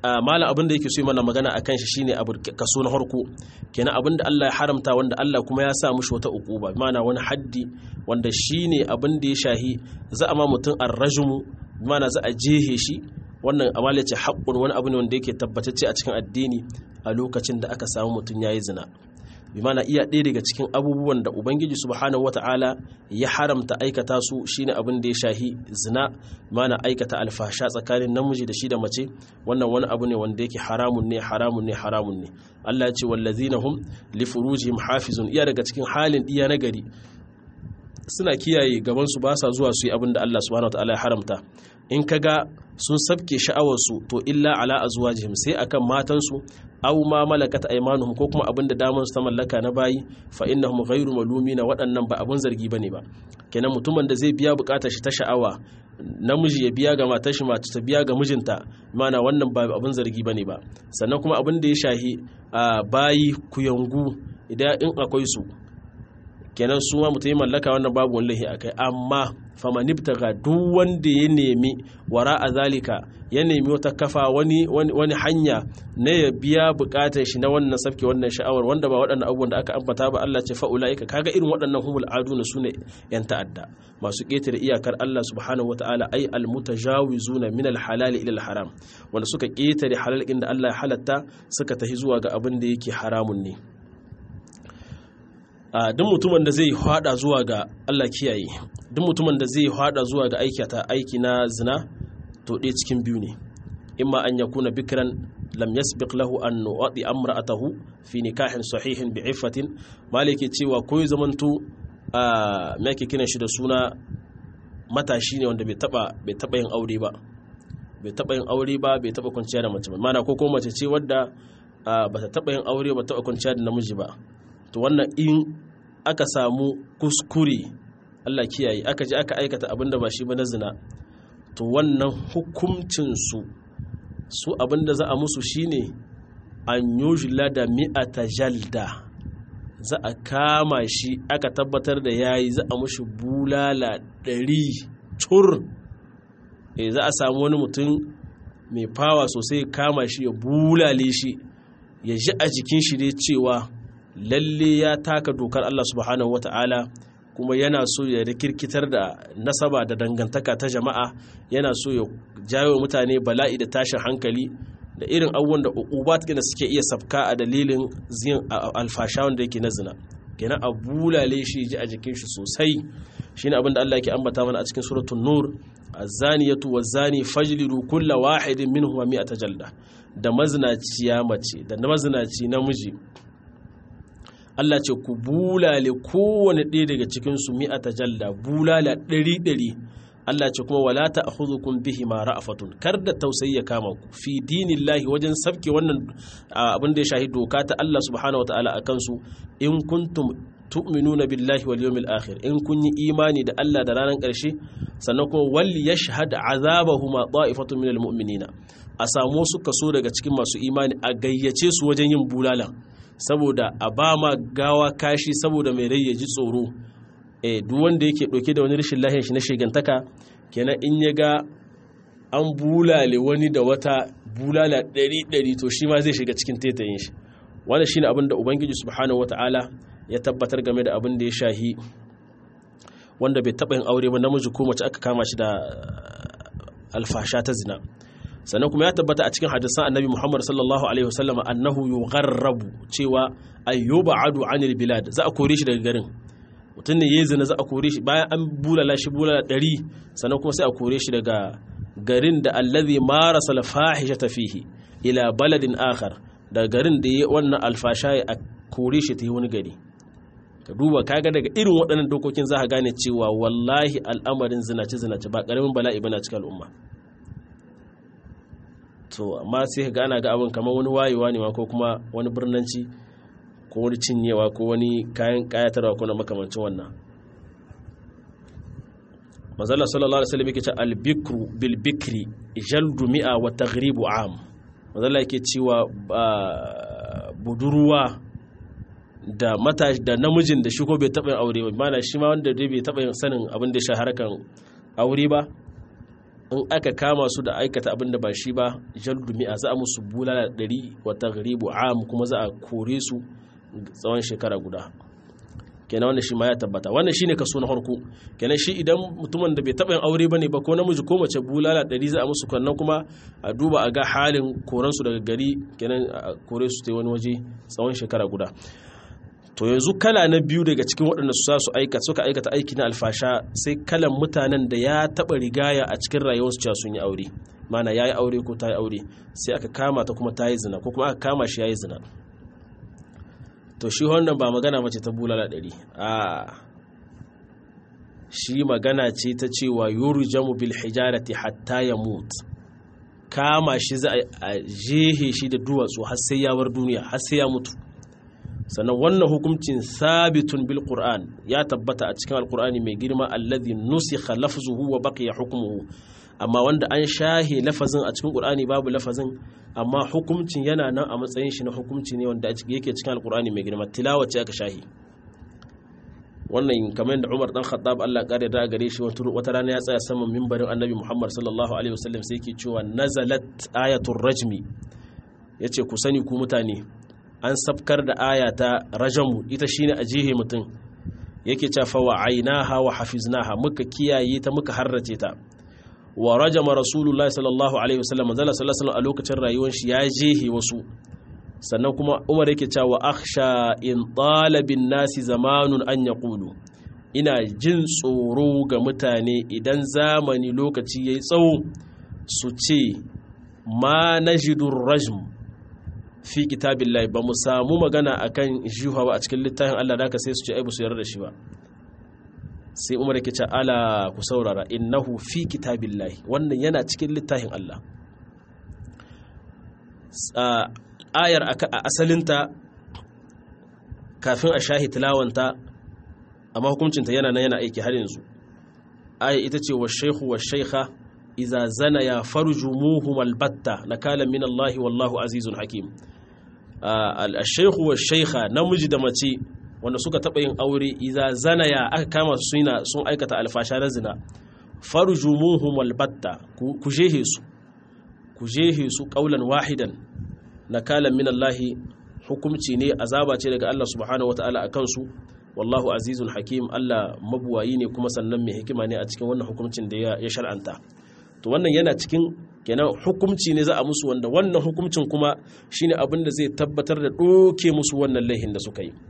malam abin da yake so mana magana akan shi shine abu kaso na harko kenan abin da Allah ya haramta wanda Allah kuma ya sa mushi wata ukuba mana wani haddi wanda shine abin da ya shahi za a ma mutum arrajmu mana za a jehe shi wannan amala ce haƙƙun wani abu ne wanda yake tabbatacce a cikin addini a lokacin da aka samu mutum yayi zina bi mana iya ɗaya daga cikin abubuwan da ubangiji subhanahu wata'ala ya haramta aikata su shine abin da ya shahi zina mana aikata alfasha tsakanin namiji da shi da mace wannan wani abu ne wanda yake haramun ne haramun ne haramun ne Allah ya ce wallazina hum li furujihim hafizun iya daga cikin halin iya na gari suna kiyaye gaban su ba sa zuwa su yi abin da Allah subhanahu wata'ala ya haramta in kaga sun sabke sha'awarsu to illa ala azwajihim sai akan matansu aw ma malakat aymanuhum ko kuma abinda daman su ta mallaka na bayi fa innahum ghayru malumina waɗannan ba abun zargi bane ba kenan mutumin da zai biya bukatar shi ta sha'awa namiji ya biya ga matar shi mace ta biya ga mijinta mana wannan ba abun zargi bane ba sannan kuma abin da ya shahi bayi kuyangu idan in akwai su kenan su ma mutum ya mallaka wannan babu wani lahi akai amma famanibtaga duk wanda ya nemi wara a zalika ya nemi wata kafa wani, wani, hanya na ya biya bukatar shi na wannan safke wannan sha'awar wanda ba waɗannan abubuwan da aka ambata ba Allah ce fa'ula'ika kaga irin waɗannan humul aduna sune yan ta'adda masu ƙetare iyakar Allah subhanahu wata'ala ai almutajawizuna min alhalali ila alharam wanda suka ƙetare halal inda Allah ya halatta suka tahi zuwa ga abin da yake haramun ne duk mutumin da zai hada zuwa ga Allah kiyaye duk mutumin da zai hada zuwa ga aikata aiki na zina to ɗaya cikin biyu ne imma an yakuna bikran lam yasbiq lahu an nu'ati amra'atahu fi nikahin sahihin bi iffatin malike cewa ko ya zamanto a me yake kiran shi da suna matashi ne wanda bai taba bai taba yin aure ba bai taba yin aure ba bai taba kwanciya da mace ba mana ko ko mace ce wadda ba ta taba yin aure ba taba kwanciya da namiji ba to wannan in aka samu kuskure Allah kiyaye aka ji aka aikata abinda ba shi ba na zina to wannan hukuncinsu su abinda za a musu shine an yujla da mi'ata jalda za a kama shi aka tabbatar da yayi za a mushi bulala ɗari cur e za a samu wani mutum mai fawa sosai kama shi ya bulale shi ya ji a jikin shi dai cewa lalle ya taka dokar Allah subhanahu wata'ala kuma yana so ya rikirkitar da nasaba da dangantaka ta jama'a yana so ya jawo mutane bala'i da tashin hankali da irin abubuwan da uqubat da suke iya sabka a dalilin zin alfasha wanda yake na zina kenan a bulale shi ji a jikin shi sosai shine abin da Allah yake ambata mana a cikin suratul nur az-zaniyatu waz-zani fajlidu kulla wahidin minhum mi'ata jalda da mazinaciya mace da mazinaci namiji Allah ce ku bulale kowane ɗaya daga cikinsu mi'ata jalla bulala ɗari ɗari Allah ce kuma wala ta akhudhukum bihi ma ra'afatun kar da tausayi ya kama ku fi dinillahi wajen sabke wannan abin da ya shahi doka ta Allah subhanahu wataala akan su in kuntum tu'minuna billahi wal yawmil akhir in kun yi imani da Allah da ranar ƙarshe sannan kuma wal yashhad azabahuma ta'ifatun minal mu'minina a samu su kaso daga cikin masu imani a gayyace su wajen yin bulala saboda a ba ma gawa kashi saboda mai rai ya ji tsoro eh duk wanda yake ɗauke da wani rashin lahiyar shi na shigantaka kenan in ya ga an bulale wani da wata bulala ɗari ɗari to shi ma zai shiga cikin tetayin shi wannan shine abin da ubangiji subhanahu wataala ya tabbatar game da abin da ya shahi wanda bai taɓa yin aure ba namiji ko mace aka kama shi da alfasha ta zina sannan kuma ya tabbata a cikin hadisan annabi muhammad sallallahu alaihi wasallam annahu yugharrabu cewa ayyuba adu anil bilad za a kore shi daga garin mutum ne yayi zina za a kore shi bayan an bulala shi bulala ɗari sannan kuma sai a kore shi daga garin da allazi marasa alfahishata fihi ila baladin akhar daga garin da yayi wannan alfasha a kore shi ta yi wani gari ka duba kaga daga irin waɗannan dokokin za ka gane cewa wallahi al'amarin zinace zinace ba ƙaramin bala'i bana cikin al'umma to amma sai ka gana ga abin kamar wani wayewa ne ma ko kuma wani birnanci ko wani cinyewa ko wani kayan kayatarwa ko na makamancin wannan mazalla sallallahu alaihi wasallam yake ce albikru bil bikri jaldu mi'a wa taghribu am mazalla yake cewa budurwa da matashi da namijin da shi ko bai taɓa yin aure ba mana shi ma wanda dai bai taɓa yin sanin abin da ya harkan aure ba in aka kama su da aikata abin da ba shi ba jaldu mi'a za a musu bulala ɗari wata garibu am kuma za a kore su tsawon shekara guda kenan wannan shi ma ya tabbata wannan shine kaso na farko kenan shi idan mutumin da bai taɓa yin aure bane ba ko namiji ko mace bulala ɗari za a musu kannan kuma a duba a ga halin koran su daga gari kenan a kore su ta wani waje tsawon shekara guda to yanzu kala na biyu daga cikin waɗanda su su aikata suka aikata aiki na alfasha sai kalan mutanen da ya taɓa rigaya a cikin rayuwarsu cewa sun yi aure mana ya yi aure ko ta yi aure sai aka kama ta kuma ta yi zina ko kuma aka kama shi ya yi zina to shi wannan ba magana mace ta bulala ɗari a shi magana ce ta cewa yuru jamu bil hijarati hatta ya mutu kama shi za a jehe shi da duwatsu har sai ya bar duniya har sai ya mutu sannan wannan hukuncin sabitun bil qur'an ya tabbata a cikin alqur'ani mai girma alladhi nusikha lafzuhu wa baqiya hukmuhu amma wanda an shahe lafazin a cikin qur'ani babu lafazin amma hukuncin yana nan a matsayin shi na hukunci ne wanda yake cikin alqur'ani mai girma tilawa ce aka shahe wannan kamar da Umar dan Khattab Allah kare da gare shi wata rana ya tsaya saman mimbarin Annabi Muhammad sallallahu alaihi wasallam sai yake cewa nazalat ayatul rajmi yace ku sani ku mutane an sabkar da aya ta rajamu ita shine a jihe mutum yake cewa wa ainaha wa hafiznaha muka kiyaye ta muka harrace ta wa rajama rasulullah sallallahu alaihi wasallam manzala sallallahu a lokacin rayuwar shi ya jihe wasu sannan kuma umar yake cewa akhsha in talabin nasi zamanun an yaqulu ina jin tsoro ga mutane idan zamani lokaci yayi tsawo su ce ma najidur rajm fi kitabillahi ba mu samu magana akan jiha ba a cikin littafin Allah da ka sai su ce ai ba su yarda da shi ba sai Umar yake ce ala ku saurara innahu fi kitabillahi wannan yana cikin littafin Allah ayar a asalinta kafin a shahi tilawanta amma hukuncinta yana nan yana aiki har yanzu aya ita ce wa shaykhu wa shaykha iza zana ya farjumuhum albatta nakalan min Allah wallahu azizun hakim al-shaykhu wa shaykha namiji da mace wanda suka taba yin aure iza zana ya aka kama su suna sun aikata alfasha na zina farjumuhum albatta ku jehe su ku jehe su qaulan wahidan nakalan min Allah hukumci ne azaba ce daga Allah subhanahu wataala akan su wallahu azizun hakim Allah mabuwayi ne kuma sannan mai hikima ne a cikin wannan hukuncin da ya shar'anta to wannan yana cikin kenan hukumci ne za a musu wanda wannan hukumcin kuma shine abin da zai tabbatar da doke musu wannan laihin da suka yi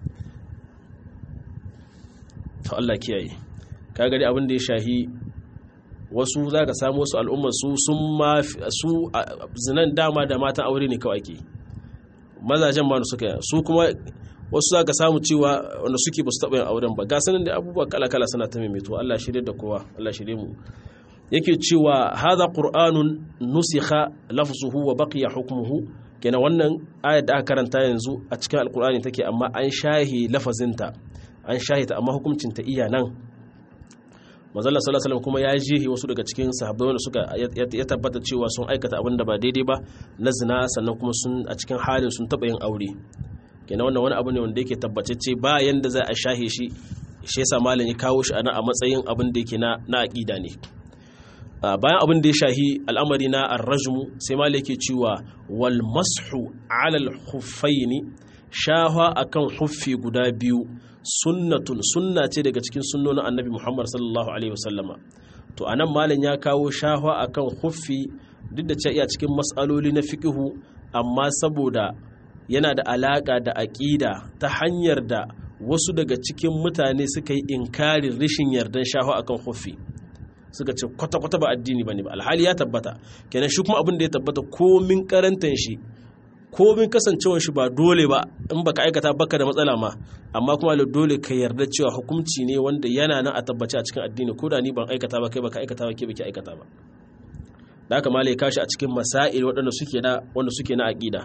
to Allah kiyaye ka gari abin da ya shahi wasu za ka samu wasu al'ummar su sun ma su zinan dama da matan aure ne kawai ake mazajen ma suka yi su kuma wasu za ka samu cewa wanda suke ba su taɓa yin auren ba ga sanin da abubuwa kala-kala suna ta maimaito Allah shirye da kowa Allah shirye mu yake cewa hadha qur'anun nusikha lafzuhu wa baqiya hukmuhu kenan wannan ayat da aka karanta yanzu a cikin alqur'ani take amma an shahi lafazinta an shahi ta amma hukuncin ta iya nan manzon sallallahu alaihi kuma ya jihi wasu daga cikin sahabbai wanda suka ya tabbata cewa sun aikata abin da ba daidai ba na zina sannan kuma sun a cikin halin sun taba yin aure kenan wannan wani abu ne wanda yake tabbatacce ba yanda za a shahe shi shi yasa malam ya kawo shi ana a matsayin abin da yake na na aqida ne bayan abin da ya shahi al'amari na arrajmu sai malam yake cewa wal mashu ala al khuffaini shahwa akan huffi guda biyu sunnatun sunna ce daga cikin sunnonin annabi Muhammad sallallahu alaihi wasallama to anan malam ya kawo shahwa akan huffi duk da cewa iya cikin mas'aloli na fiqhu amma saboda yana da alaka da aqida ta hanyar da wasu daga cikin mutane suka yi inkarin rishin yardan shahwa akan huffi suka ce kwata-kwata ba addini bane ba alhali ya tabbata kenan shi kuma abin da ya tabbata komin karantan shi komin kasancewar shi ba dole ba in baka aikata baka da matsala ma amma kuma dole ka yarda cewa hukunci ne wanda yana nan a tabbace a cikin addini ko da ni ban aikata ba kai baka aikata ba ke baki aikata ba da haka malai kashi a cikin masail waɗanda suke na wanda suke na aqida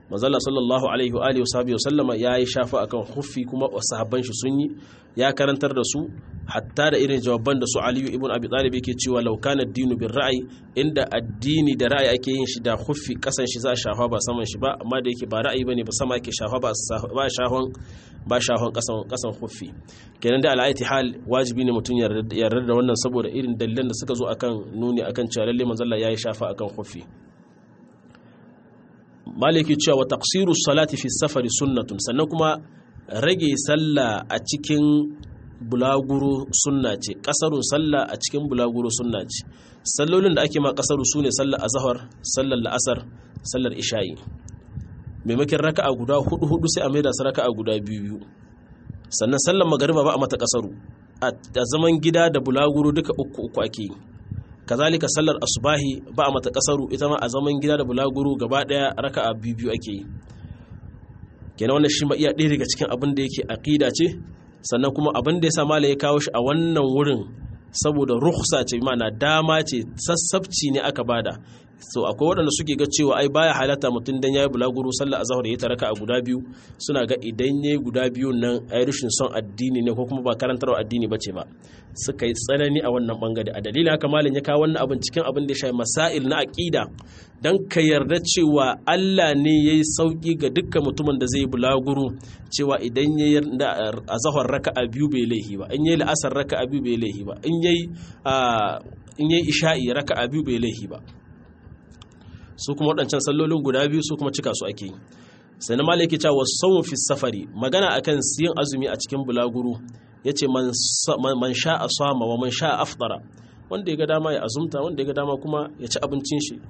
manzala sallallahu alaihi wa alihi wa sallama ya yi shafa akan huffi kuma sahabban shi sun yi ya karantar da su hatta da irin jawaban da su aliyu ibn abi talib yake cewa law kana dinu bin ra'ayi inda addini da ra'ayi ake yin shi da huffi kasan shi za a shafa ba saman shi ba amma da yake ba ra'ayi bane ba sama ake shafa ba ba shahon ba shahon kasan kasan huffi kenan da al'aiti hal wajibi ne mutum yarda da wannan saboda irin dalilan da suka zo akan nuni akan cewa lalle manzalla yayi shafa akan huffi maliki cewa wa taqsiru salati fi safari sunnatun sannan kuma rage sallah a cikin bulaguro sunna ce kasarun sallah a cikin bulaguro sunna ce sallolin da ake ma kasaru su ne sallar azahar sallar la'asar sallar isha'i maimakon raka'a guda hudu hudu sai a maida su raka'a guda biyu biyu sannan sallar magariba ba a mata kasaru a zaman gida da bulaguro duka uku uku ake yi kazalika sallar asubahi ba a mata kasaru ita ma a zaman gida da bulaguro gaba daya raka'a biyu biyu ake yi kenan wannan shi ma iya ɗaya daga cikin abin da yake aqida ce sannan kuma abin da ya sa malai ya kawo shi a wannan wurin saboda rukhsa ce mana dama ce sassabci ne aka bada so akwai waɗanda suke ga cewa ai baya halatta mutum dan yayi bulaguro sallar azhar ya taraka a guda biyu suna ga idan yayi guda biyu nan ai rushin son addini ne ko kuma ba karantarwa addini bace ba suka yi tsanani a wannan bangare a dalilin haka malam ya kawo wannan abin cikin abin da ya shafi masail na aqida dan ka yarda cewa Allah ne yayi sauki ga dukkan mutumin da zai bulaguro cewa idan yayi azhar raka'a biyu bai laihi ba in yayi la'asar raka'a biyu bai laihi ba in yayi in yayi isha'i raka'a biyu bai laihi ba su kuma waɗancan sallolin guda biyu su kuma cika su ake sai na malaki cewa saumu fi safari magana akan siyan azumi a cikin bulaguro ya ce man sha a sama wa man sha a afdara wanda ya ga dama ya azumta wanda ya ga dama kuma ya ci abincin shi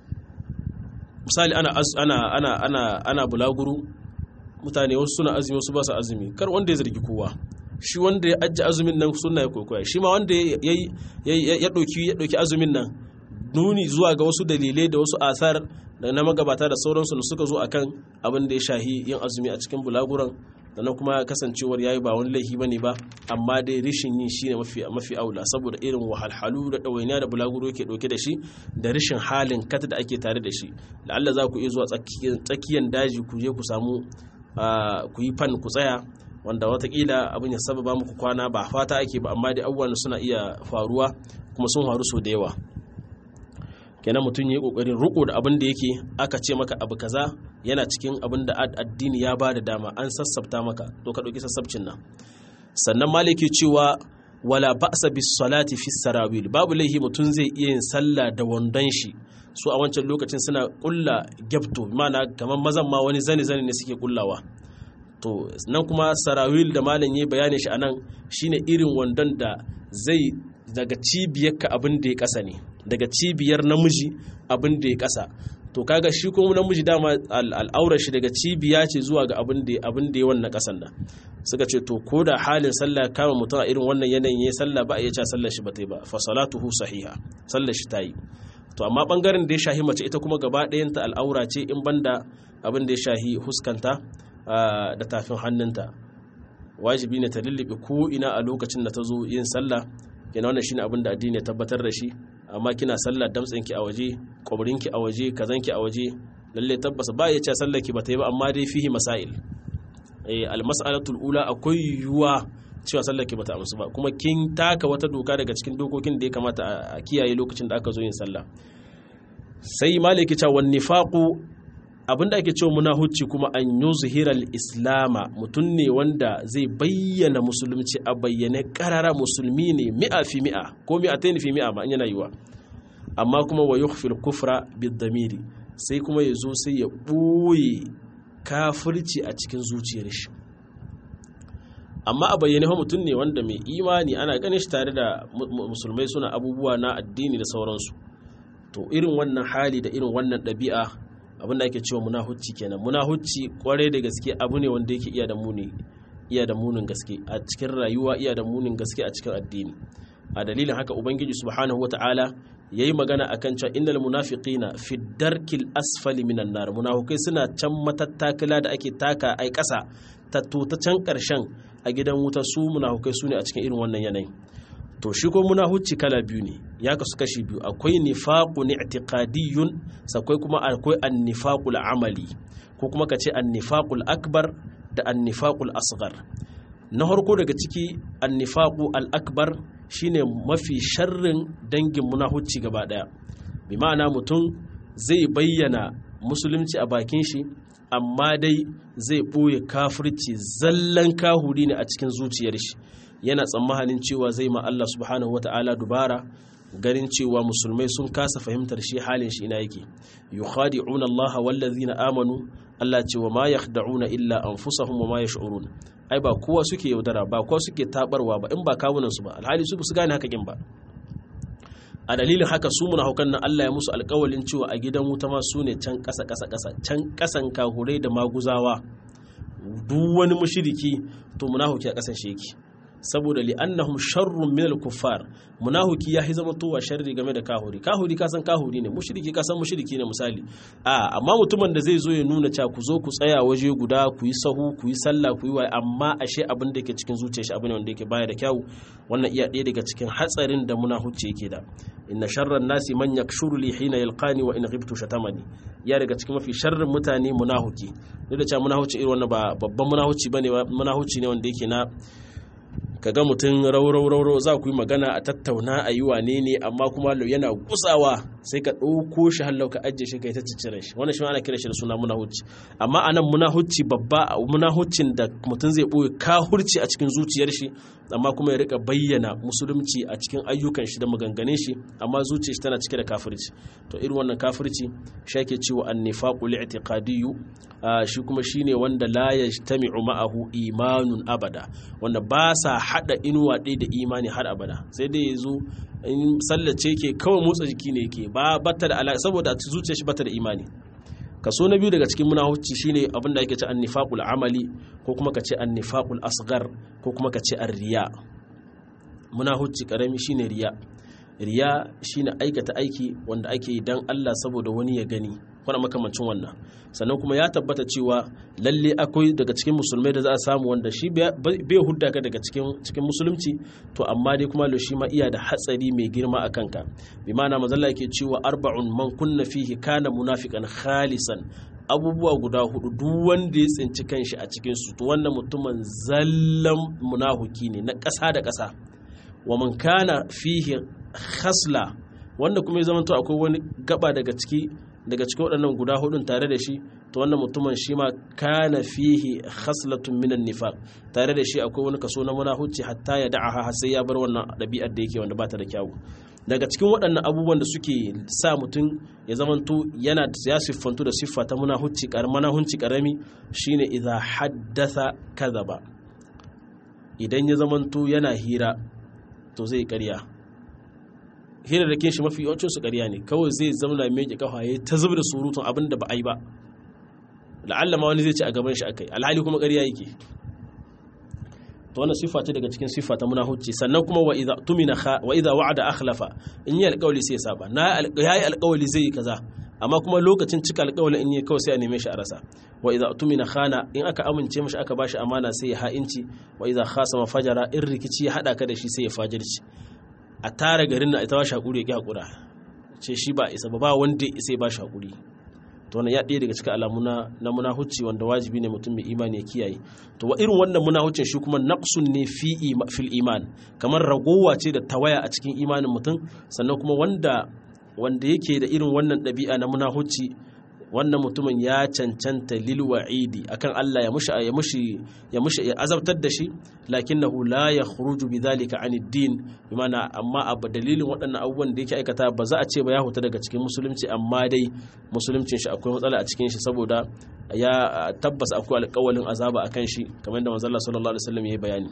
misali ana ana ana ana ana bulaguro mutane wasu suna azumi wasu ba su azumi kar wanda ya zargi kowa shi wanda ya ajiye azumin nan suna ya kokoya shi ma wanda ya ɗauki azumin nan nuni zuwa ga wasu dalilai da wasu asar da na magabata da sauransu da suka zo akan abin da ya shahi yin azumi a cikin bulaguran da na kuma kasancewar yayi ba wani laifi bane ba amma dai rishin yin shine mafi mafi aula saboda irin wahalhalu da ɗawainiya da bulaguro yake ɗauke da shi da rishin halin kata da ake tare da shi da Allah za ku iya zuwa tsakiyar daji ku je ku samu ku yi fan ku tsaya wanda watakila abin ya sababa muku kwana ba fata ake ba amma dai abubuwan suna iya faruwa kuma sun faru sau da yawa kenan mutum ya yi kokarin riko da abin da yake aka ce maka abu kaza yana cikin abin da addini ya ba da dama an sassabta maka to ka ɗauki sassabcin nan sannan maliki cewa wala ba'sa bis salati fi sarawil babu laihi mutum zai iya yin sallah da wandon shi su a wancan lokacin suna kulla gyabto mana kamar mazan ma wani zane zane ne suke kullawa to nan kuma sarawil da malam yi bayanin shi anan shine irin wandon da zai daga cibiyarka abin da ya kasa ne daga cibiyar namiji abin da ya kasa to kaga shi kuma namiji dama al'aurar shi daga cibiya ce zuwa ga abin da abin da ya wannan kasan nan suka ce to ko da halin sallah kama mutum a irin wannan yanayin yayin sallah ba a iya cewa sallar shi ba ta yi ba fa salatuhu sahiha sallar shi ta yi to amma bangaren da ya shahi mace ita kuma gaba ɗayanta al'aura ce in banda abin da ya shahi huskanta da tafin hannunta wajibi ne ta lullube ko ina a lokacin da ta zo yin sallah yana wannan shine abin da addini ya tabbatar da shi amma kina sallah damtsinki a waje kwabrinki a waje kazanki a waje lalle tabbas ba ya ce sallar ki ba ta yi ba amma dai fihi masail eh almas'alatul ula akwai yuwa cewa sallar ki bata amsu ba kuma kin taka wata doka daga cikin dokokin da ya kamata a kiyaye lokacin da aka zo yin sallah sai maliki cewa wan nifaqu abinda ake cewa munahucci kuma an yuzhiral islama mutum ne wanda zai bayyana musulunci a bayyane karara musulmi ne mi'a fi mi'a ko mi'atayn fi mi'a ma yana yiwa amma kuma wa yukhfil kufra bid damiri sai kuma ya zo sai ya ɓoye kafirci a cikin zuciyar shi amma a bayyane mutum ne wanda mai imani ana ganin shi tare da musulmai suna abubuwa na addini da sauransu to irin wannan hali da irin wannan ɗabi'a abin da ake cewa munahucci kenan munahucci kwarai da gaske abu ne wanda yake iya da muni iya da munin gaske a cikin rayuwa iya da munin gaske a cikin addini a dalilin haka ubangiji subhanahu wata'ala yayi magana akan cewa innal munafiqina fi darkil asfali minan nar munafikai suna can matattakala da ake taka ai kasa tatto ta can karshen a gidan wuta su munafikai su ne a cikin irin wannan yanayin to shi ko munahucci kala biyu ne ya kasu kashi biyu akwai nifaqun i'tiqadiyyun sakwai kuma akwai an-nifaqul amali ko kuma ka ce annifaqul akbar da annifaqul asghar na harko daga ciki annifaqu al akbar shine mafi sharrin dangin munahucci gaba daya bi ma'ana mutum zai bayyana musulunci a bakin shi amma dai zai ɓoye kafirci zallan kahuri ne a cikin zuciyar shi yana tsammanin cewa zai ma Allah subhanahu wata'ala dubara ganin cewa musulmai sun kasa fahimtar shi halin shi ina yake yukhadi'una Allah wallazina amanu Allah cewa ma yakhda'una illa anfusahum wa ma yash'urun ai ba kowa suke yaudara ba kowa suke tabarwa ba in ba kawunan su ba alhali su su gane haka kin ba a dalilin haka su munafukan nan Allah ya musu alƙawalin cewa a gidan wuta ma su ne can ƙasa ƙasa ƙasa can ƙasan kahurai da maguzawa duk wani mushriki to munafuki a ƙasan shi yake saboda li'annahum sharrun min al-kuffar munafiki ya hi zama towa sharri game da kahuri kahuri ka san kahuri ne mushriki ka san mushriki ne misali a amma mutumin da zai zo ya nuna cewa ku zo ku tsaya waje guda ku yi sahu ku yi sallah ku yi wa amma ashe abin da yake cikin zuciyar shi abin ne wanda yake baya da kyau wannan iya ɗaya daga cikin hatsarin da munafici yake da inna sharran nasi man yakshuru li hina yalqani wa in ghibtu shatamani ya daga cikin mafi sharrin mutane munafiki duk da cewa munafici irin wannan ba babban munafici bane munafici ne wanda yake na ka ga mutum raurau za ku yi magana a tattauna a yi wane ne amma kuma yana gusawa sai ka ɗauko shi hallau ka ajiye shi ka yi ta ciccire shi wannan shi ana kira shi da suna munahucci amma a nan munahucci babba munahuccin da mutum zai ɓoye kahurci a cikin zuciyar shi amma kuma ya rika bayyana musulunci a cikin ayyukan shi da maganganun shi amma zuciyar shi tana cike da kafirci to irin wannan kafirci shi ake cewa annifaqu li'tiqadiyyu shi kuma shine wanda la yajtami'u ma'ahu imanun abada wanda ba sa hada inuwa ɗaya da imani har abada sai dai yazo in sallace ke kawai motsa jiki ne yake ba bata da alaka saboda zuciyar shi bata da imani kaso na biyu daga cikin munahucci shine abinda ake ce annifaqul amali ko kuma ka ce annifaqul asghar ko kuma ka ce arriya munahucci karami shine riya riya shine aikata aiki wanda ake yi dan Allah saboda wani ya gani kuna makamancin wannan sannan kuma ya tabbata cewa lalle akwai daga cikin musulmai da za a samu wanda shi bai hudda ka daga cikin musulunci to amma dai kuma lo shi ma iya da hatsari mai girma a kanka bi ma'ana mazalla yake cewa arba'un man kunna fihi kana munafiqan khalisan abubuwa guda hudu duk wanda ya tsinci kanshi a cikin su to wannan mutumin zallan munahuki ne na ƙasa da ƙasa wa man kana fihi khasla wanda kuma ya zama to akwai wani gaba daga ciki daga cikin waɗannan guda hudun tare da shi to wannan mutumin shi ma kana fihi khaslatun minan nifaq tare da shi akwai wani kaso na munafici hatta ya da'aha har sai ya bar wannan ɗabi'ar da yake wanda bata da kyawu daga cikin waɗannan abubuwan da suke sa mutum ya zamanto yana ya siffantu da siffa ta munafici karami karami shine idza haddatha kadhaba idan ya zamanto yana hira to zai ƙarya hira da shi mafi yawancin su ƙarya ne kawai zai zama mai kafa ya ta zubar da surutun abin da ba a yi ba la'alla ma wani zai ci a gaban shi akai alhali kuma ƙarya yake to wannan sifa ce daga cikin sifa ta munafici sannan kuma wa idza tumina wa idza wa'ada akhlafa in yi alƙawli sai ya saba na yayi alƙawli zai yi kaza amma kuma lokacin cika alƙawli in yi kawai sai a neme shi a rasa wa idza tumina khana in aka amince mishi aka bashi amana sai ya ha'inci wa idza khasama fajara in rikici ya hada ka da shi sai ya fajirci a tara garin na ita ba shi hakuri ya ƙi hakura ce shi ba isa ba ba wanda isa ba shi hakuri to wannan ya ɗaya daga cikin alamu na munahucci wanda wajibi ne mutum mai imani ya kiyaye to wa irin wannan munahuccin shi kuma naqsun ne fi fil iman kamar ragowa ce da tawaya a cikin imanin mutum sannan kuma wanda wanda yake da irin wannan ɗabi'a na munahucci wannan mutumin ya cancanta lil wa'idi akan Allah ya mushi ya mushi ya mushi ya azabtar da shi lakinnahu la yakhruju bidhalika an ad-din bimana amma a dalilin waɗannan abubuwan da yake aikata ba za a ce ba ya huta daga cikin musulunci amma dai musuluncin shi akwai matsala a cikin shi saboda ya tabbas akwai alƙawalin azaba akan shi kamar yadda manzo Allah sallallahu alaihi wasallam ya bayani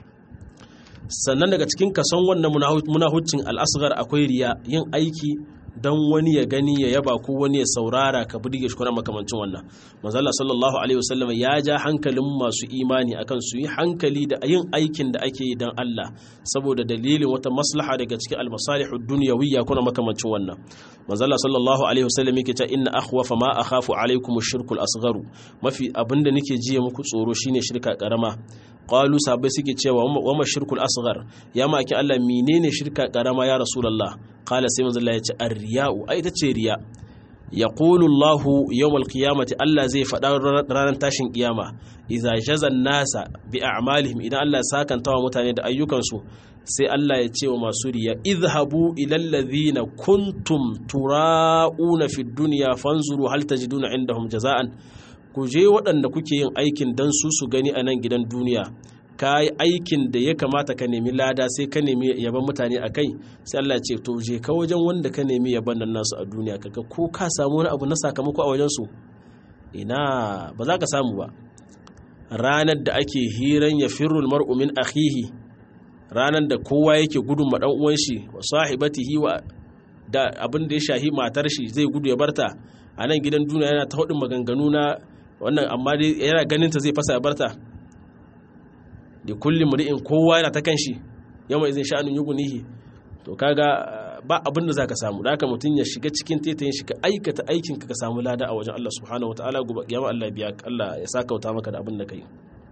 sannan daga cikin kason wannan munahuccin al-asghar akwai riya yin aiki don wani ya gani ya yaba ko wani ya saurara ka burge shi kuna makamancin wannan manzala sallallahu alaihi wasallam ya ja hankalin masu imani akan su yi hankali da yin aikin da ake yi don Allah saboda dalilin wata maslaha daga cikin almasalihud dunyawiyya kuna makamancin wannan manzala sallallahu alaihi wasallam yake ta inna akhwafa ma akhafu alaikum ash-shirku al-asgharu mafi abinda nake jiya muku tsoro shine shirka karama qalu sahabbai suke cewa wa ma shirkul asghar ya maki Allah menene shirka karama ya rasulullah qala sai manzo Allah ya ce ar-riya'u ai ta ce riya yaqulu Allahu yawmal qiyamati Allah zai faɗa ranar tashin kiyama idza jazan nasa bi a'malihim idan Allah ya sakanta wa mutane da ayyukansu sai Allah ya ce wa masu riya izhabu ilal ladhina kuntum tura'una fid dunya fanzuru hal tajiduna indahum jaza'an ku je waɗanda kuke yin aikin dan su su gani a nan gidan duniya ka yi aikin da ya kamata ka nemi lada sai ka nemi yaban mutane a kai sai Allah ce to je ka wajen wanda ka nemi yaban nan nasu a duniya kaga ko ka samu wani abu na sakamako a wajen su ina ba za ka samu ba ranar da ake hiran ya firrul mar'u min akhihi ranar da kowa yake gudun ma dan uwan shi wa sahibatihi wa da abin da ya shahi matar shi zai gudu ya barta a nan gidan duniya yana ta hudin maganganu na wannan amma dai yana ganin ta zai fasa ya barta da kulli muri'in kowa yana ta kanshi yamma izin sha'anin yugunihi to kaga ba abin da zaka samu da haka mutum ya shiga cikin tetayin shi ka aikata aikin ka ka samu lada a wajen Allah subhanahu wataala gobe kiyama Allah biya Allah ya saka wuta maka da abin da kai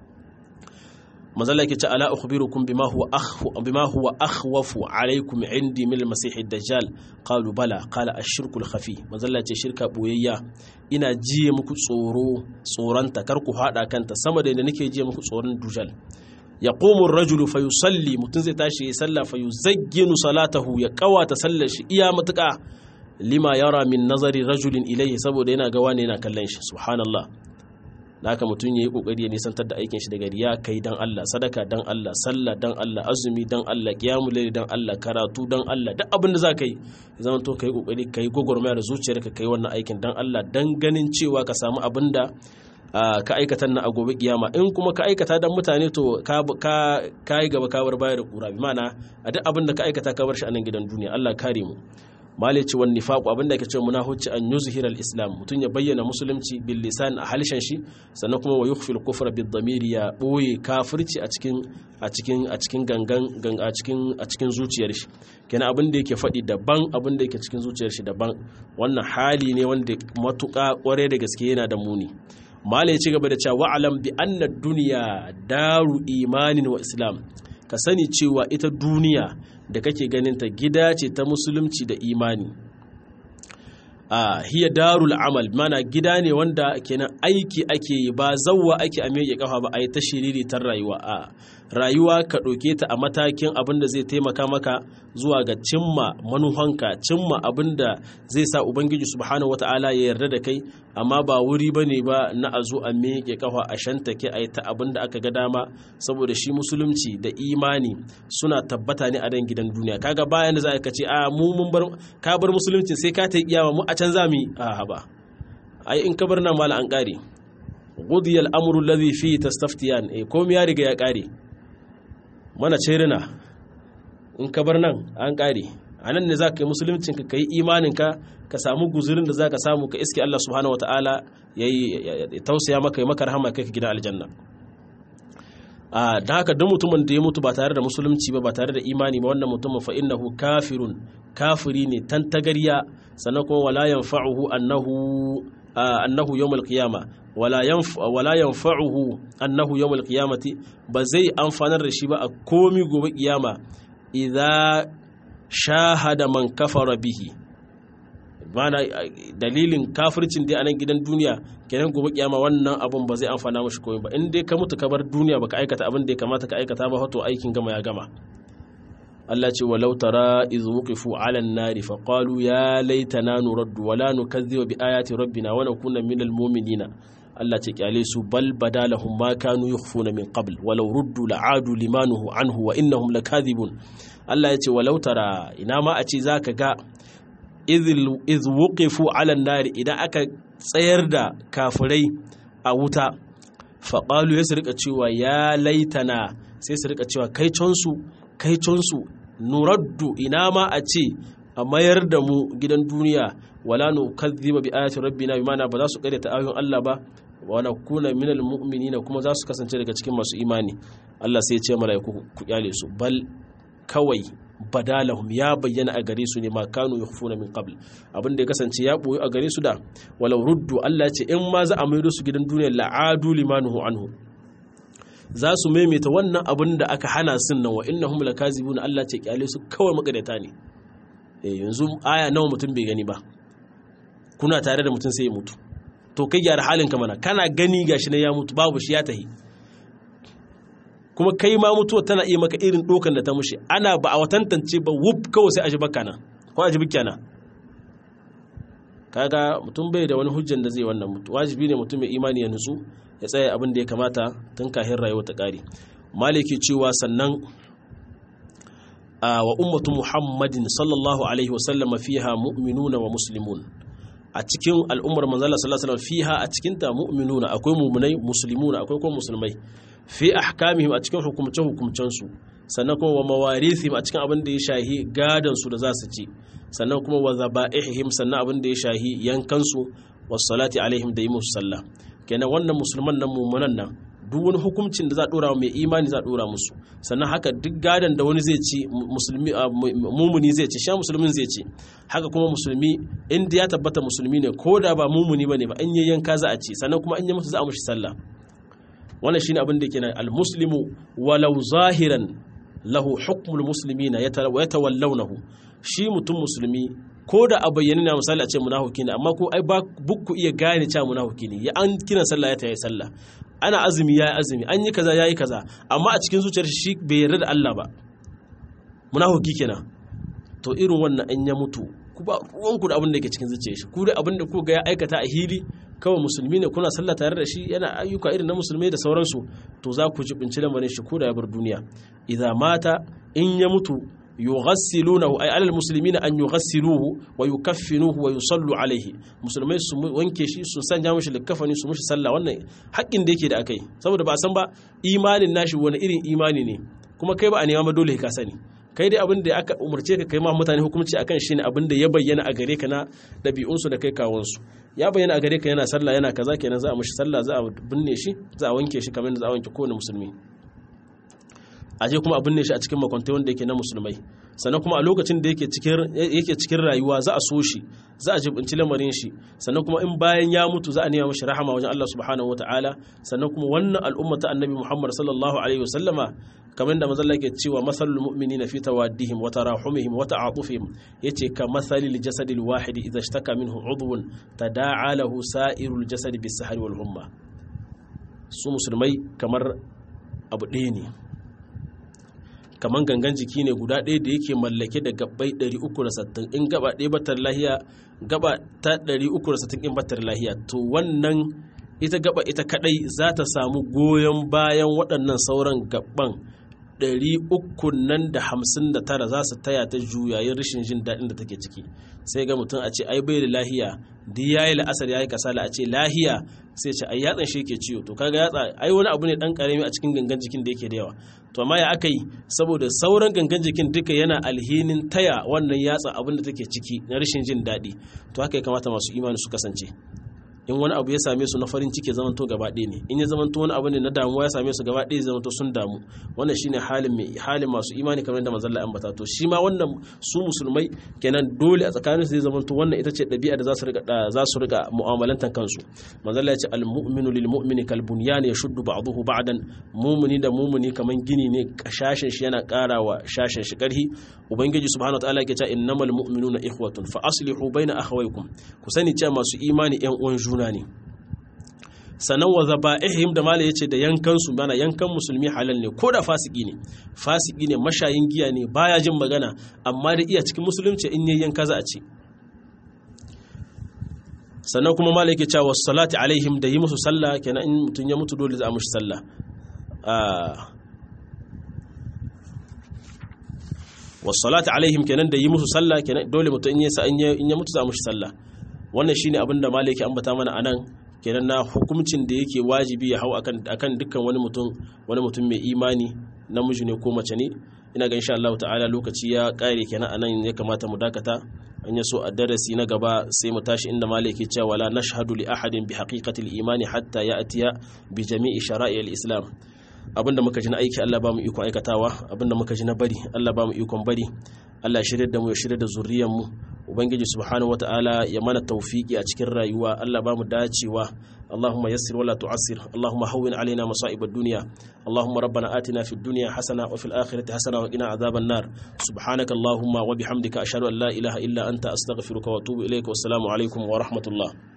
mazalla yake ce ala ukhbirukum bima huwa akhfu bima huwa akhwafu alaykum indi min al-masih ad-dajjal qalu bala qala ash-shirku al-khafi mazalla ce shirka boyayya ina jiye muku tsoro tsoranta kar ku hada kanta sama da inda nake jiye muku tsoron dujal yaqumu ar-rajulu fayusalli mutun zai tashi ya salla fayuzagginu salatahu ya kawata sallar shi iya matuka lima yara min nazari rajulin ilayhi saboda yana ga wani yana kallon shi subhanallah da haka mutum ya yi kokari ya nisantar da aikin shi daga riya kai dan Allah sadaka dan Allah sallah dan Allah azumi dan Allah qiyamul layl dan Allah karatu dan Allah duk abin da zaka yi zaman to kai kokari kai gogormaya da zuciyarka kai wannan aikin dan Allah dan ganin cewa ka samu abin da ka aikata na a gobe kiyama in kuma ka aikata dan mutane to ka ka yi gaba ka bar baya da kura bi mana a duk abin da ka aikata ka bar shi a nan gidan duniya Allah kare mu malici wani nifaku abinda ke ce munahuci an yuzhir al-islam mutum ya bayyana musulunci bil lisan a halshen shi sannan kuma wa yukhfil kufra bid damiri ya boye kafirci a cikin a cikin a cikin gangan a cikin a cikin zuciyar shi kenan abin da yake faɗi daban abin da yake cikin zuciyar shi daban wannan hali ne wanda matuƙa ƙware da gaske yana da muni mala ya ci gaba da cewa wa'alam bi anna duniya daru imanin wa islam ka sani cewa ita duniya da kake ganinta gida ce ta musulunci da imani a hiya darul amal mana gida ne wanda kenan aiki ake yi ba zawwa ake a meke kafa ba a yi ta shiriri ta rayuwa a rayuwa ka ɗauke ta a matakin abin da zai taimaka maka zuwa ga cimma manuhanka cimma abin da zai sa ubangiji subhanahu wata'ala ya yarda da kai amma ba wuri ba ne ba na a zo a meke kafa a shantake a yi ta abin da aka ga dama saboda shi musulunci da imani suna tabbata ne a dan gidan duniya kaga bayan da za ka ce a mu mun bar ka bar musulunci sai ka ta kiyama mu a can za mu yi a ba ai in ka bar nan mala an kare gudiya al'amuru lazi fi tastaftiyan e komi ya riga ya kare mana cerina in ka bar nan an kare a nan ne za ka yi musuluncinka ka yi imaninka ka samu guzurin da za ka samu ka iske Allah subhanahu wa ta'ala ya tausaya maka yi maka rahama kai ka gida aljanna a da haka duk mutumin da ya mutu ba tare da musulunci ba ba tare da imani ba wannan mutumin fa innahu kafirun kafiri ne tantagariya sannan kuma wala yanfa'uhu annahu annahu yawmal qiyama wala yanf wala yanfa'uhu annahu yawmal qiyamati ba zai amfanar da shi ba a komi gobe kiyama idza shahada man kafara bihi mana dalilin kafircin dai a nan gidan duniya kenan gobe kiyama wannan abun ba zai amfana mashi komai ba in dai ka mutu ka bar duniya baka aikata abin da ya kamata ka aikata ba to aikin gama ya gama Allah ce walau tara iz wuqifu ala an-nari fa qalu ya laitana nuraddu wa la nukazziba bi ayati rabbina wa nakuna minal mu'minina Allah ce kyale su bal badalahum ma kanu yukhfuna min qabl walau ruddu la'adu limanuhu anhu wa innahum lakadhibun Allah ya ce walau tara ina ma a ce zaka ga iz wuqifu ala an-nari idan aka tsayar da kafirai a wuta fa qalu ya su rika cewa ya laitana sai su rika cewa kai consu kaiconsu nuraddu ina ma a ce a mayar da mu gidan duniya wala nu kadhiba bi ayati rabbina bimana ba za su karyata ayoyin Allah ba wa nakuna minal mu'minina kuma za su kasance daga cikin masu imani Allah sai ya ce malaiku ku kyale su bal kawai badalahum ya bayyana a gare su ne ma kanu yukhfuna min qabl abin da ya kasance ya boye a gare su da walau ruddu Allah ce in ma za a maido su gidan duniya la'adu limanuhu anhu za su maimaita wannan abin da aka hana sun nan wa innahum lakazibun Allah ce kyale su kawai magadata ne yanzu aya nawa mutum bai gani ba kuna tare da mutum sai ya mutu to kai gyara halin ka mana kana gani gashi na ya mutu babu shi ya tahi kuma kai ma mutuwa tana iya maka irin dokan da ta mushi ana ba a tantance ba wuf kawai sai a ji baka nan ko a ji bikya nan kaga mutum bai da wani hujjan da zai wannan mutu wajibi ne mutum mai imani ya nutsu ya tsaya abin da ya kamata tun kahin rayuwa ta kare maliki cewa sannan wa ummatu muhammadin sallallahu alaihi wasallam fiha mu'minuna wa muslimun a cikin al'ummar manzala sallallahu alaihi wasallam fiha a cikin ta mu'minuna akwai mu'minai muslimuna akwai kuma musulmai fi ahkamihim a cikin hukumce hukumcen su sannan kuma wa mawarithim a cikin abin da ya shahi gadan su da za su ci sannan kuma wa zaba'ihim sannan abin da ya shahi yankan su was salati alaihim da yi musu sallah kenan wannan musulman nan mumunan nan duk wani hukuncin da za a dora mai imani za a dora musu sannan haka duk gadon da wani zai ci musulmi mumuni zai ci sha musulmin zai ci haka kuma musulmi inda ya tabbata musulmi ne ko da ba mumuni bane ba an yi yanka za a ci sannan kuma an yi musu za a mushi sallah wannan shine abin da kenan al-muslimu walau zahiran lahu hukmul muslimina yatawallawnahu shi mutum musulmi ko da a bayyane na misali a ce munafiki ne amma ko ai ba bukku iya gane cewa munafiki ne ya an kiran sallah ya tayi sallah ana azumi yayi azumi an yi kaza yayi kaza amma a cikin zuciyar shi bai yarda da Allah ba munafiki kenan to irin wannan an ya mutu ku ba ruwanku da abin da yake cikin zuciyar shi ku da abin da ku ga ya aikata a hili kawai musulmi ne kuna sallah tare da shi yana ayyuka irin na musulmai da sauransu to za ku jibinci lamarin shi ko da ya bar duniya idza mata in ya mutu yughassilunahu ay alal muslimina an yughassiluhu wa yukaffinuhu wa yusallu alaihi musulmai su wanke shi su sanya mishi likafani su mishi sallah wannan haƙƙin da yake da akai saboda ba a san ba imanin nashi wani irin imani ne kuma kai ba a nema ba dole ka sani kai dai abin da aka umarce ka kai ma mutane hukunci akan shi ne abin da ya bayyana a gare ka na ɗabi'unsu da kai kawansu ya bayyana a gare ka yana sallah yana kaza kenan za a mishi sallah za a binne shi za a wanke shi kamar da za a wanke kowane musulmi a je kuma a binne shi a cikin makwantai wanda yake na musulmai sannan kuma a lokacin da yake cikin rayuwa za a so shi za a jibinci lamarin shi sannan kuma in bayan ya mutu za a nema mashi rahama wajen Allah subhanahu wataala sannan kuma wannan al'umma ta annabi Muhammad sallallahu alaihi wasallama kamar da mazalla ke cewa masalul mu'minina fi tawaddihim wa tarahumihim wa ta'atufihim yace ka masalil jasadil wahidi idza ishtaka minhu udwun tada'a lahu sa'irul jasadi bis sahari wal humma su musulmai kamar abu ɗaya ne kamar gangan jiki ne guda ɗaya da yake mallake da gabbai 360 in gaba ɗaya batar lahiya gaba ta 360 in batar lahiya to wannan ita gaba ita kadai za ta samu goyon bayan waɗannan sauran gabban 359 nan da hamsin da tara za su taya ta juyayin rashin jin daɗin da take ciki sai ga mutum a ce ai bai da lahiya duk yayi la'asar yayi kasala a ce lahiya sai ce ai yatsan shi yake ciwo to kaga yatsa ai wani abu ne dan karami a cikin gangan jikin da yake da yawa to amma ya aka yi saboda sauran gangan jikin duka yana alhinin taya wannan yatsa abin da take ciki na rashin jin daɗi to haka ya kamata masu imani su kasance in wani abu ya same su na farin ciki zamanto gaba ɗaya ne in ya zamanto wani abu ne na damuwa ya same su gaba ɗaya zamanto sun damu wannan shine halin mai halin masu imani kamar da manzon Allah ambata to shi ma wannan su musulmai kenan dole a tsakanin su zai zamanto wannan ita ce ɗabi'a da za su riga za su riga mu'amalantan kansu manzon Allah ya ce al-mu'minu lil mu'mini kal bunyan yashuddu ba'dahu ba'dan mu'mini da mu'mini kaman gini ne shashin shi yana ƙarawa shashin shi ƙarhi ubangiji subhanahu wataala yake cewa innamal mu'minuna ikhwatun fa aslihu baina akhawaykum ku sani cewa masu imani ƴan uwan juna ne sannan wa zaba'ihim da mala yace da yankan su mana yankan musulmi halal ne ko da fasiki ne fasiki ne mashayin giya ne baya jin magana amma da iya cikin musulunci in yayin yanka za a ce sannan kuma mala yake cewa salati alaihim da yi musu sallah kenan in mutun ya mutu dole za a mushi sallah wasalati alaihim kenan da yi musu sallah kenan dole mutum in yasa in ya mutu za mushi sallah wannan shine abin da malaki ambata mana anan kenan na hukuncin da yake wajibi ya hau akan akan dukkan wani mutum wani mutum mai imani namiji ne ko mace ne ina ga insha Allah ta'ala lokaci ya kare kenan anan ya kamata mu dakata an ya so a darasi na gaba sai mu tashi inda malaki cewa wala nashhadu li ahadin bi haqiqati al-imani hatta ya'tiya bi jami'i shara'i al-islam abinda muka ji na aiki Allah ba mu iko aikatawa abinda muka ji na bari Allah ba mu ikon bari Allah shirye da mu ya shirye da zuriyar mu ubangiji subhanahu wataala ya mana tawfiki a cikin rayuwa Allah ba mu dacewa اللهم يسر ولا تعسر اللهم هون علينا مصائب الدنيا اللهم ربنا آتنا في الدنيا حسنة وفي الآخرة حسنة وقنا عذاب النار سبحانك اللهم وبحمدك أشهد أن لا إله إلا أنت أستغفرك وأتوب إليك والسلام عليكم ورحمة الله